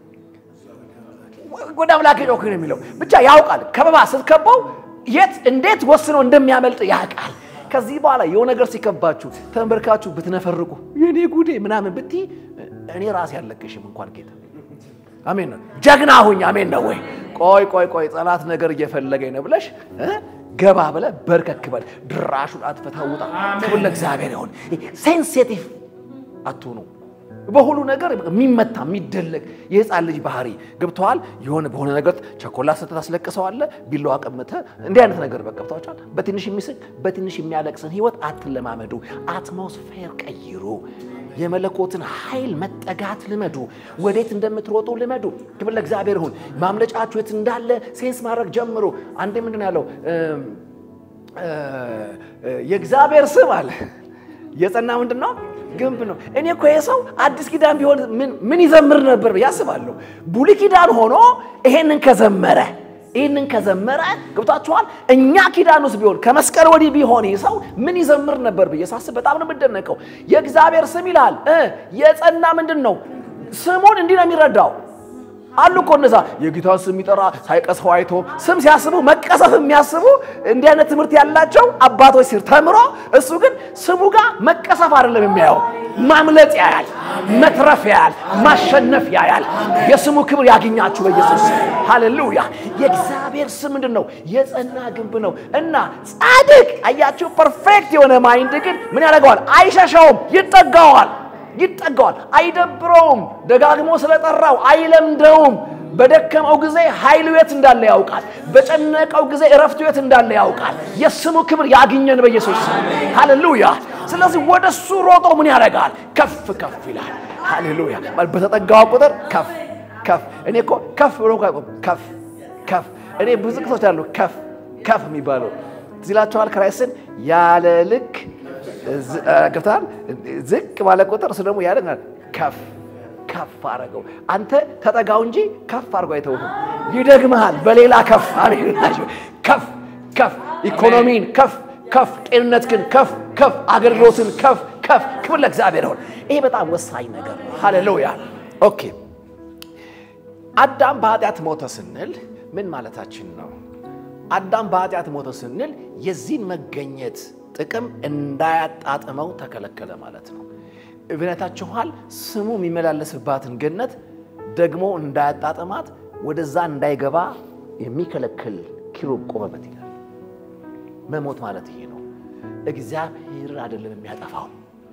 ወደ አምላክ ጮክ ነው የሚለው። ብቻ ያውቃል። ከበባ ስትከባው የት እንዴት ወስኖ እንደሚያመልጥ ያውቃል። ከዚህ በኋላ የሆነ ነገር ሲከባችሁ ተንበርካችሁ ብትነፈርቁ የኔ ጉዴ ምናምን ብትይ እኔ ራሴ አለቅሽም እንኳን ጌታ አሜን ነው። ጀግና ሁኝ። አሜን ነው ወይ? ቆይ ቆይ ቆይ ጠላት ነገር እየፈለገኝ ነው ብለሽ ገባ ብለ በርከክ በል ድራሹን አጥፍተህ ውጣ። ክብር ለእግዚአብሔር ይሁን። ሴንሲቲቭ አትሁኑ። በሁሉ ነገር የሚመታ የሚደለቅ የህፃን ልጅ ባህሪ ገብተዋል። የሆነ በሆነ ነገር ቸኮላ ስትት አስለቅሰዋለ ቢላዋ ቀምተህ እንዲህ አይነት ነገር በቃ ገብተዋቸዋል። በትንሽ የሚስቅ በትንሽ የሚያለቅስን ህይወት አትለማመዱ። አትሞስፌር ቀይሩ። የመለኮትን ኃይል መጠጋት ልመዱ። ወዴት እንደምትሮጡ ልመዱ። ክብር ለእግዚአብሔር ይሁን። ማምለጫችሁ የት እንዳለ ሴንስ ማድረግ ጀምሩ። አንዴ ምንድን ነው ያለው? የእግዚአብሔር ስም አለ የጸና ምንድን ነው ግንብ ነው። እኔ እኮ ይሄ ሰው አዲስ ኪዳን ቢሆን ምን ይዘምር ነበር ያስባለሁ። ብሉይ ኪዳን ሆኖ ይሄንን ከዘመረ ይህንን ከዘመረ ገብታችኋል። እኛ ኪዳን ውስጥ ቢሆን ከመስቀል ወዲህ ቢሆን ይህ ሰው ምን ይዘምር ነበር ብዬ ሳስብ በጣም ነው የምደነቀው። የእግዚአብሔር ስም ይላል የጸና ምንድን ነው ስሙን እንዲህ ነው የሚረዳው አሉ እኮ እነዛ የጌታ ስም የሚጠራ ሳይቀስፈው አይቶ ስም ሲያስቡ መቀሰፍ የሚያስቡ እንዲህ አይነት ትምህርት ያላቸው አባቶች ሲር ተምሮ እሱ ግን ስሙ ጋር መቀሰፍ አይደለም የሚያየው፣ ማምለጥ ያያል፣ መትረፍ ያያል፣ ማሸነፍ ያያል። የስሙ ክብር ያገኛችሁ በኢየሱስ ሃሌሉያ። የእግዚአብሔር ስም ምንድን ነው? የጸና ግንብ ነው እና ጻድቅ አያችሁ፣ ፐርፌክት የሆነ ማይንድ ግን ምን ያደርገዋል? አይሸሸውም፣ ይጠጋዋል ይጠጋዋል። አይደብረውም። ደጋግሞ ስለጠራው አይለምደውም። በደከመው ጊዜ ኃይሉ የት እንዳለ ያውቃል። በጨነቀው ጊዜ እረፍቱ የት እንዳለ ያውቃል። የስሙ ክብር ያግኘን በኢየሱስ ሃሌሉያ። ስለዚህ ወደ እሱ ሮጦ ምን ያደርጋል? ከፍ ከፍ ይላል። ሃሌሉያ። በተጠጋው ቁጥር ከፍ ከፍ። እኔ እኮ ከፍ ብሎ ከፍ ከፍ። እኔ ብዙ ቅሶች አሉ ከፍ ከፍ የሚባለው ትዝ ይላችኋል። ክራይስትን ያለ ልክ ገብተሃል። ዝቅ ባለ ቁጥር እሱ ደግሞ ያለ ከፍ ከፍ አረገው። አንተ ተጠጋው እንጂ ከፍ አድርጎ አይተውህም። ይደግመሃል በሌላ ከፍ ከፍ ከፍ ኢኮኖሚን ከፍ ከፍ ጤንነት ግን ከፍ ከፍ አገልግሎትን ከፍ ከፍ። ክብር ለእግዚአብሔር ይሁን። ይሄ በጣም ወሳኝ ነገር ነው። ሃሌሉያ። ኦኬ አዳም በኃጢአት ሞተ ስንል ምን ማለታችን ነው? አዳም በኃጢአት ሞተ ስንል የዚህን መገኘት ጥቅም እንዳያጣጥመው ተከለከለ ማለት ነው። እብነታችኋል ስሙ የሚመላለስባትን ገነት ደግሞ እንዳያጣጥማት ወደዛ እንዳይገባ የሚከለክል ኪሩብ ቆመበት ይላል። መሞት ማለት ይሄ ነው። እግዚአብሔር አይደለም የሚያጠፋው፣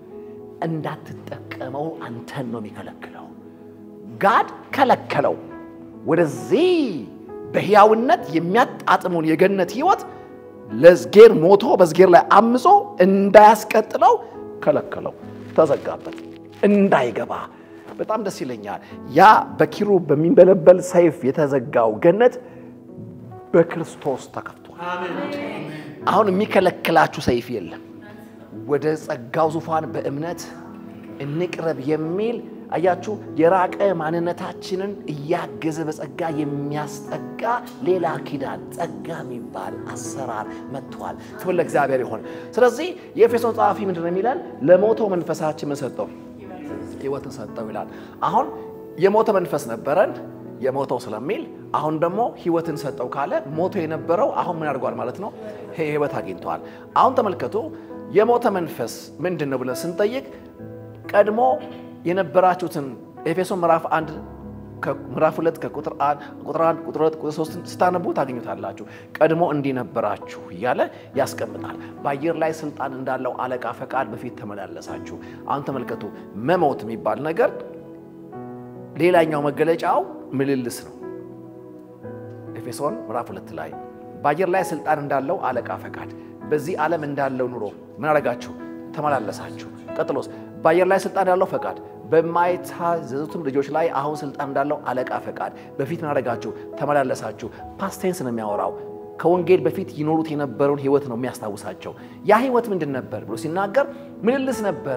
እንዳትጠቀመው አንተን ነው የሚከለክለው። ጋድ ከለከለው። ወደዚህ በሕያውነት የሚያጣጥመውን የገነት ሕይወት ለዝጌር ሞቶ በዝጌር ላይ አምጾ እንዳያስቀጥለው ከለከለው፣ ተዘጋበት፣ እንዳይገባ። በጣም ደስ ይለኛል። ያ በኪሩብ በሚንበለበል ሰይፍ የተዘጋው ገነት በክርስቶስ ተከፍቷል። አሁን የሚከለክላችሁ ሰይፍ የለም። ወደ ጸጋው ዙፋን በእምነት እንቅረብ የሚል አያችሁ፣ የራቀ ማንነታችንን እያገዘ በጸጋ የሚያስጠጋ ሌላ ኪዳን ጸጋ የሚባል አሰራር መጥቷል። ክብር ለእግዚአብሔር ይሆን። ስለዚህ የኤፌሶን ጸሐፊ ምንድን ነው የሚለን? ለሞተው መንፈሳችን ምን ሰጠው? ሕይወትን ሰጠው ይላል። አሁን የሞተ መንፈስ ነበረን የሞተው ስለሚል አሁን ደግሞ ሕይወትን ሰጠው ካለ ሞቶ የነበረው አሁን ምን አድርጓል ማለት ነው? ሕይወት አግኝተዋል። አሁን ተመልከቱ፣ የሞተ መንፈስ ምንድን ነው ብለን ስንጠይቅ ቀድሞ የነበራችሁትን ኤፌሶን ምዕራፍ አንድ ምዕራፍ ሁለት ከቁጥር ቁጥር አንድ ቁጥር ሁለት ቁጥር ሶስትን ስታነቡ ታገኙታላችሁ። ቀድሞ እንዲህ ነበራችሁ እያለ ያስቀምጣል። በአየር ላይ ስልጣን እንዳለው አለቃ ፈቃድ በፊት ተመላለሳችሁ። አሁን ተመልከቱ፣ መሞት የሚባል ነገር ሌላኛው መገለጫው ምልልስ ነው። ኤፌሶን ምዕራፍ ሁለት ላይ በአየር ላይ ስልጣን እንዳለው አለቃ ፈቃድ በዚህ ዓለም እንዳለው ኑሮ ምን አደረጋችሁ? ተመላለሳችሁ። ቀጥሎስ በአየር ላይ ስልጣን ያለው ፈቃድ በማይታዘዙትም ልጆች ላይ አሁን ስልጣን እንዳለው አለቃ ፈቃድ በፊት ምን አደረጋችሁ? ተመላለሳችሁ። ፓስቴንስ ነው የሚያወራው። ከወንጌል በፊት ይኖሩት የነበረውን ህይወት ነው የሚያስታውሳቸው። ያ ህይወት ምንድን ነበር ብሎ ሲናገር ምልልስ ነበረ።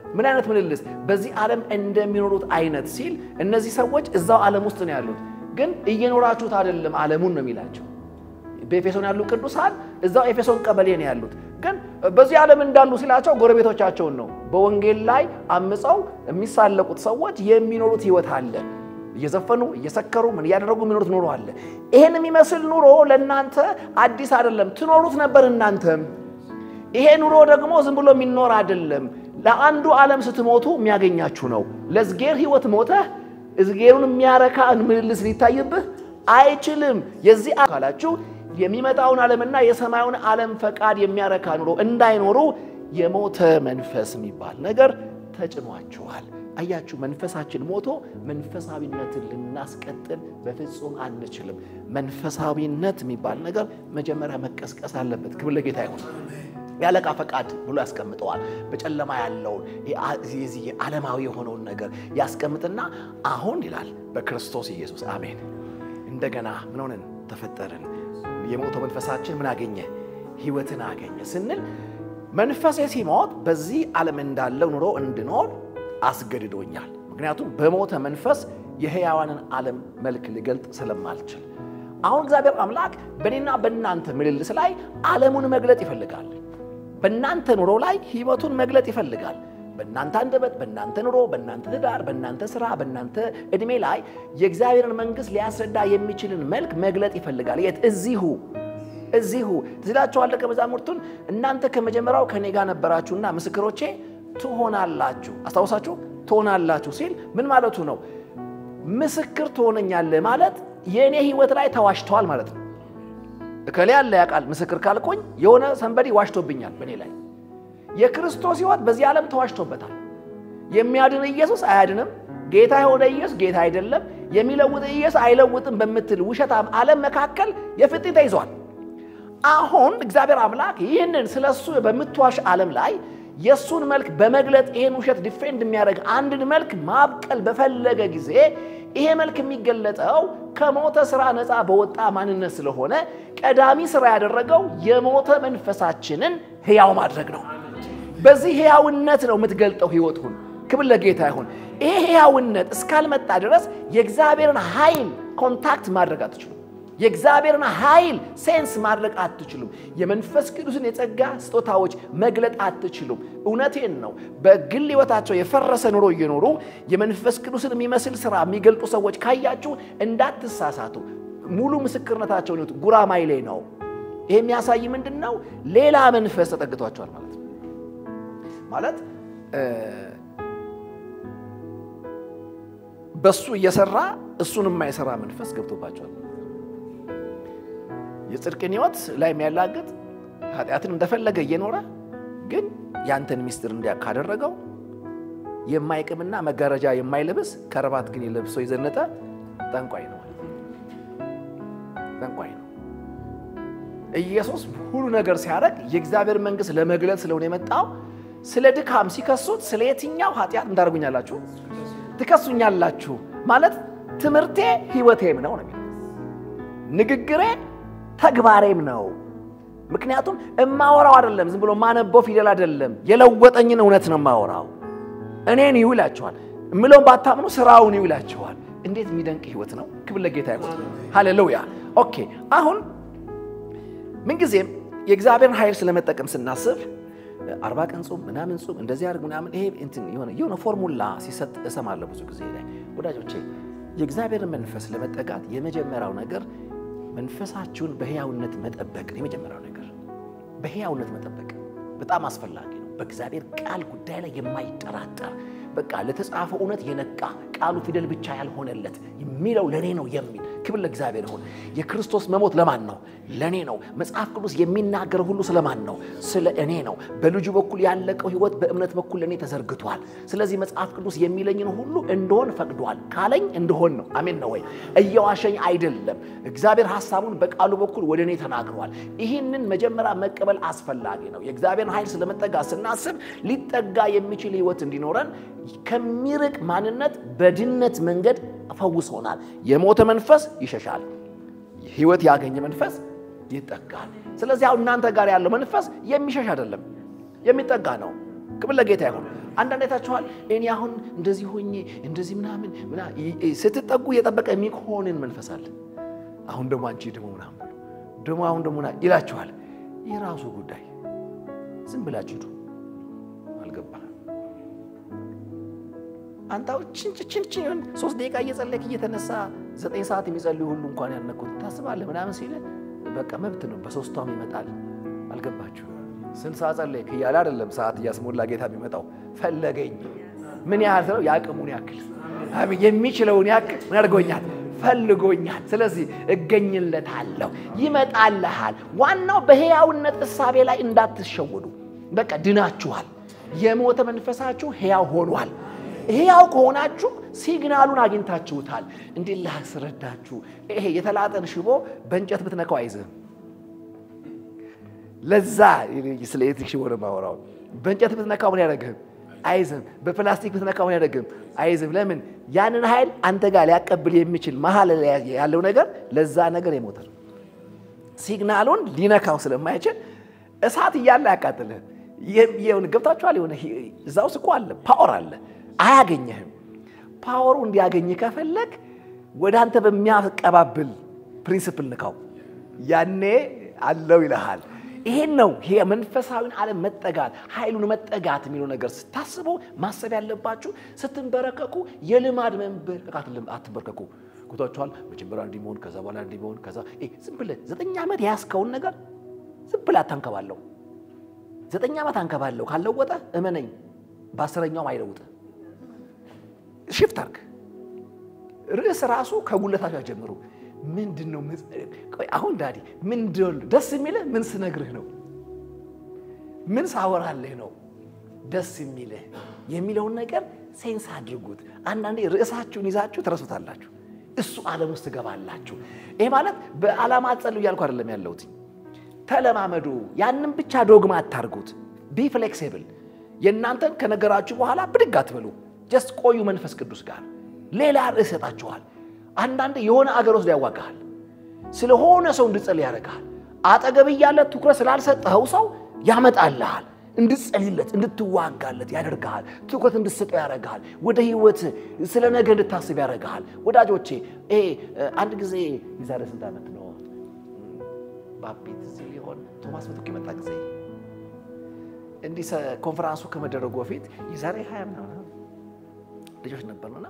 ምን አይነት ምልልስ? በዚህ ዓለም እንደሚኖሩት አይነት ሲል እነዚህ ሰዎች እዛው ዓለም ውስጥ ነው ያሉት፣ ግን እየኖራችሁት አይደለም ዓለሙን ነው የሚላቸው። በኤፌሶን ያሉ ቅዱሳን እዛው ኤፌሶን ቀበሌ ነው ያሉት፣ ግን በዚህ ዓለም እንዳሉ ሲላቸው ጎረቤቶቻቸውን ነው። በወንጌል ላይ አምፀው የሚሳለቁት ሰዎች የሚኖሩት ህይወት አለ። እየዘፈኑ እየሰከሩ ምን እያደረጉ የሚኖሩት ኑሮ አለ። ይሄን የሚመስል ኑሮ ለእናንተ አዲስ አይደለም፣ ትኖሩት ነበር እናንተም። ይሄ ኑሮ ደግሞ ዝም ብሎ የሚኖር አይደለም። ለአንዱ ዓለም ስትሞቱ የሚያገኛችሁ ነው። ለዝጌር ህይወት ሞተህ እዝጌሩን የሚያረካ ምልልስ ሊታይብህ አይችልም። የዚህ አካላችሁ የሚመጣውን ዓለምና የሰማዩን ዓለም ፈቃድ የሚያረካ ኑሮ እንዳይኖሩ የሞተ መንፈስ የሚባል ነገር ተጭኗችኋል። አያችሁ፣ መንፈሳችን ሞቶ መንፈሳዊነትን ልናስቀጥል በፍጹም አንችልም። መንፈሳዊነት የሚባል ነገር መጀመሪያ መቀስቀስ አለበት። ክብር ለጌታ ይሁን። ያለቃ ፈቃድ ብሎ ያስቀምጠዋል። በጨለማ ያለውን የዚህ ዓለማዊ የሆነውን ነገር ያስቀምጥና አሁን ይላል በክርስቶስ ኢየሱስ አሜን፣ እንደገና ምን ሆነን ተፈጠርን። የሞተው መንፈሳችን ምን አገኘ? ህይወትን አገኘ ስንል መንፈሴ ሲሞት በዚህ ዓለም እንዳለው ኑሮ እንድኖር አስገድዶኛል። ምክንያቱም በሞተ መንፈስ የሕያዋንን ዓለም መልክ ሊገልጥ ስለማልችል አሁን እግዚአብሔር አምላክ በእኔና በእናንተ ምልልስ ላይ ዓለሙን መግለጥ ይፈልጋል። በእናንተ ኑሮ ላይ ህይወቱን መግለጥ ይፈልጋል። በእናንተ አንደበት፣ በእናንተ ኑሮ፣ በእናንተ ትዳር፣ በእናንተ ስራ፣ በእናንተ ዕድሜ ላይ የእግዚአብሔርን መንግሥት ሊያስረዳ የሚችልን መልክ መግለጥ ይፈልጋል። የት? እዚሁ እዚሁ ትዝላችኋል። ደቀ መዛሙርቱን እናንተ ከመጀመሪያው ከኔ ጋር ነበራችሁና ምስክሮቼ ትሆናላችሁ። አስታውሳችሁ ትሆናላችሁ ሲል ምን ማለቱ ነው? ምስክር ትሆነኛለህ ማለት የእኔ ህይወት ላይ ተዋሽተዋል ማለት ነው። እከሌ ያለ ያውቃል ምስክር ካልቆኝ የሆነ ሰንበዴ ዋሽቶብኛል በእኔ ላይ። የክርስቶስ ህይወት በዚህ ዓለም ተዋሽቶበታል። የሚያድን ኢየሱስ አያድንም፣ ጌታ የሆነ ኢየሱስ ጌታ አይደለም፣ የሚለውጥ ኢየሱስ አይለውጥም በምትል ውሸታም ዓለም መካከል የፍጥኝ ተይዟል። አሁን እግዚአብሔር አምላክ ይህንን ስለ እሱ በምትዋሽ ዓለም ላይ የእሱን መልክ በመግለጥ ይህን ውሸት ዲፌንድ የሚያደርግ አንድን መልክ ማብቀል በፈለገ ጊዜ ይሄ መልክ የሚገለጠው ከሞተ ስራ ነፃ በወጣ ማንነት ስለሆነ ቀዳሚ ስራ ያደረገው የሞተ መንፈሳችንን ሕያው ማድረግ ነው። በዚህ ሕያውነት ነው የምትገልጠው ሕይወቱን። ክብር ለጌታ ይሁን። ይሄ ሕያውነት እስካልመጣ ድረስ የእግዚአብሔርን ኃይል ኮንታክት ማድረግ አትችሉም። የእግዚአብሔርን ኃይል ሴንስ ማድረግ አትችሉም። የመንፈስ ቅዱስን የጸጋ ስጦታዎች መግለጥ አትችሉም። እውነቴን ነው። በግል ሕይወታቸው የፈረሰ ኑሮ እየኖሩ የመንፈስ ቅዱስን የሚመስል ስራ የሚገልጡ ሰዎች ካያችሁ እንዳትሳሳቱ። ሙሉ ምስክርነታቸውን ይሁት ጉራማይሌ ነው። ይሄ የሚያሳይ ምንድን ነው? ሌላ መንፈስ ተጠግቷቸዋል ማለት ነው። ማለት በሱ እየሰራ እሱን የማይሰራ መንፈስ ገብቶባቸዋል። የጽድቅን ሕይወት ላይ የሚያላግጥ ኃጢአትን እንደፈለገ እየኖረ ግን ያንተን ሚስጥር እንዲያ ካደረገው የማይቅምና መጋረጃ የማይለብስ ከረባት ግን የለብሶ የዘነጠ ጠንቋይ ነው። ጠንቋይ ነው። ኢየሱስ ሁሉ ነገር ሲያደርግ የእግዚአብሔር መንግሥት ለመግለጥ ስለሆነ የመጣው ስለ ድካም ሲከሱት ስለ የትኛው ኃጢአት እንዳደርጉኛላችሁ ትከሱኛላችሁ ማለት ትምህርቴ ሕይወቴም ነው ነው ንግግሬ ተግባሬም ነው። ምክንያቱም እማወራው አይደለም፣ ዝም ብሎ ማነበው ፊደል አይደለም፣ የለወጠኝን እውነት ነው የማወራው። እኔን ይሁ ይላችኋል፣ እምለውን ባታምኑ ስራውን ይሁ ይላችኋል። እንዴት የሚደንቅ ህይወት ነው! ክብር ለጌታ ይሁን። ሃሌሉያ። ኦኬ። አሁን ምንጊዜም የእግዚአብሔርን ኃይል ስለመጠቀም ስናስብ አርባ ቀን ጾም ምናምን ጾም እንደዚህ አድርግ ምናምን ይሄ እንትን የሆነ የሆነ ፎርሙላ ሲሰጥ እሰማለሁ ብዙ ጊዜ ላይ። ወዳጆቼ የእግዚአብሔርን መንፈስ ለመጠጋት የመጀመሪያው ነገር መንፈሳችሁን በሕያውነት መጠበቅ ነው። የመጀመሪያው ነገር በሕያውነት መጠበቅ በጣም አስፈላጊ ነው። በእግዚአብሔር ቃል ጉዳይ ላይ የማይጠራጠር በቃ ለተጻፈው እውነት የነቃ ቃሉ ፊደል ብቻ ያልሆነለት የሚለው ለእኔ ነው የሚል ክብር ለእግዚአብሔር ይሁን። የክርስቶስ መሞት ለማን ነው? ለእኔ ነው። መጽሐፍ ቅዱስ የሚናገር ሁሉ ስለማን ነው? ስለ እኔ ነው። በልጁ በኩል ያለቀው ሕይወት በእምነት በኩል ለእኔ ተዘርግቷል። ስለዚህ መጽሐፍ ቅዱስ የሚለኝን ሁሉ እንደሆን ፈቅዷል። ካለኝ እንደሆን ነው። አሜን ነው ወይ? እየዋሸኝ አይደለም። እግዚአብሔር ሐሳቡን በቃሉ በኩል ወደ እኔ ተናግሯል። ይህንን መጀመሪያ መቀበል አስፈላጊ ነው። የእግዚአብሔርን ኃይል ስለመጠጋ ስናስብ ሊጠጋ የሚችል ሕይወት እንዲኖረን ከሚርቅ ማንነት በድነት መንገድ ፈውሶናል። የሞተ መንፈስ ይሸሻል። ሕይወት ያገኘ መንፈስ ይጠጋል። ስለዚህ አሁን እናንተ ጋር ያለው መንፈስ የሚሸሽ አይደለም፣ የሚጠጋ ነው። ክብር ለጌታ ይሁን። አንዳንድ አይታችኋል። እኔ አሁን እንደዚህ ሆኜ እንደዚህ ምናምን ስትጠጉ እየጠበቀ የሚሆንን መንፈስ አለ። አሁን ደግሞ አንቺ ደግሞ ምናምን ብሎ ደግሞ አሁን ደግሞ ይላችኋል። የራሱ ጉዳይ ዝም ብላችሁ ሂዱ። አልገባህም አንታው ችንችንችን ሶስት ደቂቃ እየጸለይክ እየተነሳ ዘጠኝ ሰዓት የሚጸልዩ ሁሉ እንኳን ያነኩት ታስባለህ ምናምን ሲል በቃ መብት ነው። በሶስቷም ይመጣል። አልገባችሁ? ስንት ሰዓት ጸለይክ እያለ አይደለም ሰዓት እያስሞላ ጌታ የሚመጣው ፈለገኝ። ምን ያህል ስለው የአቅሙን ያክል የሚችለውን ያክል ምን አድርጎኛል? ፈልጎኛል። ስለዚህ እገኝለታለሁ፣ ይመጣልሃል። ዋናው በሕያውነት እሳቤ ላይ እንዳትሸወዱ። በቃ ድናችኋል። የሞተ መንፈሳችሁ ሕያው ሆኗል። ሕያው ከሆናችሁ ሲግናሉን አግኝታችሁታል። እንዲህ ላስረዳችሁ። ይሄ የተላጠን ሽቦ በእንጨት ብትነካው አይዝህም። ለዛ ስለ ኤሌክትሪክ ሽቦ ነው የማወራው። በእንጨት ብትነካው ምን ያደርግህም? አይዝም። በፕላስቲክ ብትነካው ምን ያደርግህም? አይዝም። ለምን? ያንን ኃይል አንተ ጋር ሊያቀብል የሚችል መሀል ያለው ነገር ለዛ ነገር የሞተ ነው። ሲግናሉን ሊነካው ስለማይችል እሳት እያለ አያቃጥልህም። ገብታችኋል? የሆነ እዛ ውስጥ እኮ አለ ፓወር አለ አያገኘህም። ፓወሩ እንዲያገኝ ከፈለግ ወደ አንተ በሚያቀባብል ፕሪንስፕል ንካው፣ ያኔ አለው ይልሃል። ይሄን ነው ይሄ መንፈሳዊን ዓለም መጠጋት ኃይሉን መጠጋት የሚለው ነገር ስታስበው ማሰብ ያለባችሁ። ስትንበረከኩ የልማድ መንበረከክ አትንበርከኩ። ጉቷችኋል። መጀመሪያ እንዲህ መሆን፣ ከዛ በኋላ እንዲህ መሆን፣ ከዛ ዝም ብለህ ዘጠኝ ዓመት የያዝከውን ነገር ዝም ብለህ አታንከባለው። ዘጠኝ ዓመት አንከባለው ካለወጠ እመነኝ በአስረኛውም አይለውጥ ሽፍት አርግ። ርዕስ ራሱ ከጉለታቸው ጀምሩ። ምንድን ነው አሁን ዳዲ ምንድን ደስ የሚልህ ምን ስነግርህ ነው? ምን ሳወራልህ ነው ደስ የሚልህ የሚለውን ነገር ሴንስ አድርጉት። አንዳንዴ ርዕሳችሁን ይዛችሁ ትረሱታላችሁ። እሱ ዓለም ውስጥ ትገባላችሁ። ይሄ ማለት በዓላማ አትጸልዩ እያልኩ አይደለም ያለሁት። ተለማመዱ። ያንን ብቻ ዶግማ አታርጉት። ቢ ፍሌክሲብል። የእናንተን ከነገራችሁ በኋላ ብድግ አትበሉ። ጀስት ቆዩ። መንፈስ ቅዱስ ጋር ሌላ ርዕስ ይሰጣችኋል። አንዳንድ የሆነ አገር ወስዶ ያዋጋሃል። ስለሆነ ሰው እንድጸልይ ያደርግሃል። አጠገብ እያለ ትኩረት ስላልሰጠኸው ሰው ያመጣልሃል። እንድትጸልይለት እንድትዋጋለት ያደርግሃል። ትኩረት እንድትሰጠው ያደርግሃል። ወደ ህይወት ስለ ነገ እንድታስብ ያደርግሃል። ወዳጆቼ ይሄ አንድ ጊዜ የዛሬ ስንት ዓመት ነው ባቤት እዚህ ሊሆን ቶማስ ምትኩ የመጣ ጊዜ እንዲህ ኮንፈራንሱ ከመደረጉ በፊት የዛሬ ሀያ ምናምን ልጆች ነበርና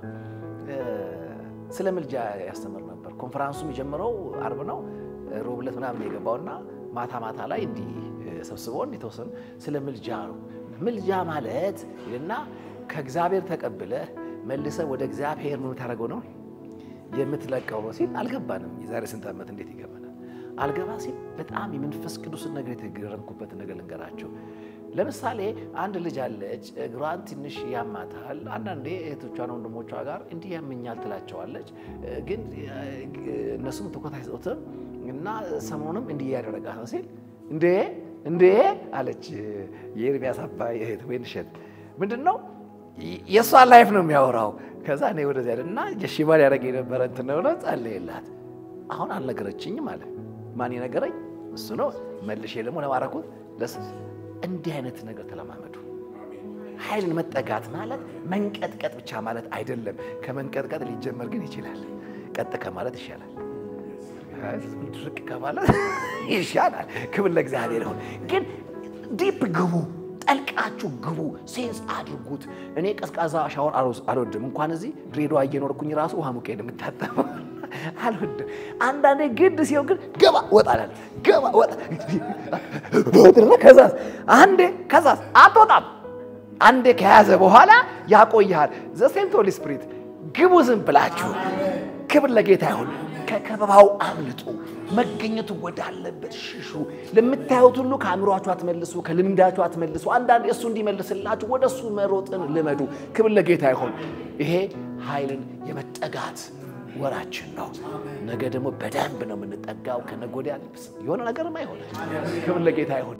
ስለ ምልጃ ያስተምር ነበር። ኮንፈራንሱ የጀመረው አርብ ነው፣ ሮብ ዕለት ምናምን የገባውና ማታ ማታ ላይ እንዲህ ሰብስበውን የተወሰኑ ስለ ምልጃ ነው። ምልጃ ማለት እና ከእግዚአብሔር ተቀብለህ መልሰህ ወደ እግዚአብሔር ምን ታደርገው ነው የምትለቀው ነው ሲል አልገባንም። የዛሬ ስንት ዓመት እንዴት ይገባናል? አልገባ ሲል በጣም የመንፈስ ቅዱስን ነገር የተገረምኩበት ነገር ልንገራቸው። ለምሳሌ አንድ ልጅ አለች፣ እግሯን ትንሽ ያማታል። አንዳንዴ እህቶቿን ወንድሞቿ ጋር እንዲህ ያመኛል ትላቸዋለች፣ ግን እነሱም ትኩረት አይሰጡትም እና ሰሞኑንም እንዲህ እያደረጋት ነው ሲል እንዴ እንዴ አለች የኤርሚያስ አባይ እህት ወይንሸት ምንድን ነው የእሷን ላይፍ ነው የሚያወራው። ከዛ እኔ ወደዚያ እና የሺባል ያደረገ የነበረ እንትን ነው ብለው ጸለየላት። አሁን አልነገረችኝም አለ። ማን የነገረኝ እሱ ነው። መልሼ ደግሞ ለማረኩት ለስ እንዲህ አይነት ነገር ተለማመዱ። ኃይልን መጠጋት ማለት መንቀጥቀጥ ብቻ ማለት አይደለም። ከመንቀጥቀጥ ሊጀመር ግን ይችላል። ቀጥ ከማለት ይሻላል። ድርቅ ከማለት ይሻላል። ክብር ለእግዚአብሔር ይሁን። ግን ዲፕ ግቡ፣ ጠልቃችሁ ግቡ፣ ሴንስ አድርጉት። እኔ ቀዝቃዛ ሻወር አልወድም። እንኳን እዚህ ድሬዳዋ እየኖርኩኝ ራሱ ውሃ ሙቄ ነው የምታጠበው አልወድም። አንዳንዴ ግድ ሲሆን ግን ገባ ወጣላል ገባ ወጣ ከዛስ አንዴ ከዛስ አትወጣም። አንዴ ከያዘ በኋላ ያቆይሃል። ዘሴንት ሆሊ ስፕሪት ግቡ ዝም ብላችሁ። ክብር ለጌታ ይሁን። ከከበባው አምልጡ። መገኘቱ ወዳለበት ሽሹ። ለምታዩት ሁሉ ከአእምሯችሁ አትመልሱ፣ ከልምዳችሁ አትመልሱ። አንዳንድ እሱ እንዲመልስላችሁ ወደ እሱ መሮጥን ልመዱ። ክብር ለጌታ ይሁን። ይሄ ኃይልን የመጠጋት ወራችን ነው። ነገ ደግሞ በደንብ ነው የምንጠጋው። ከነገ ወዲያ የሆነ ነገርም አይሆን። ክብር ለጌታ ይሁን።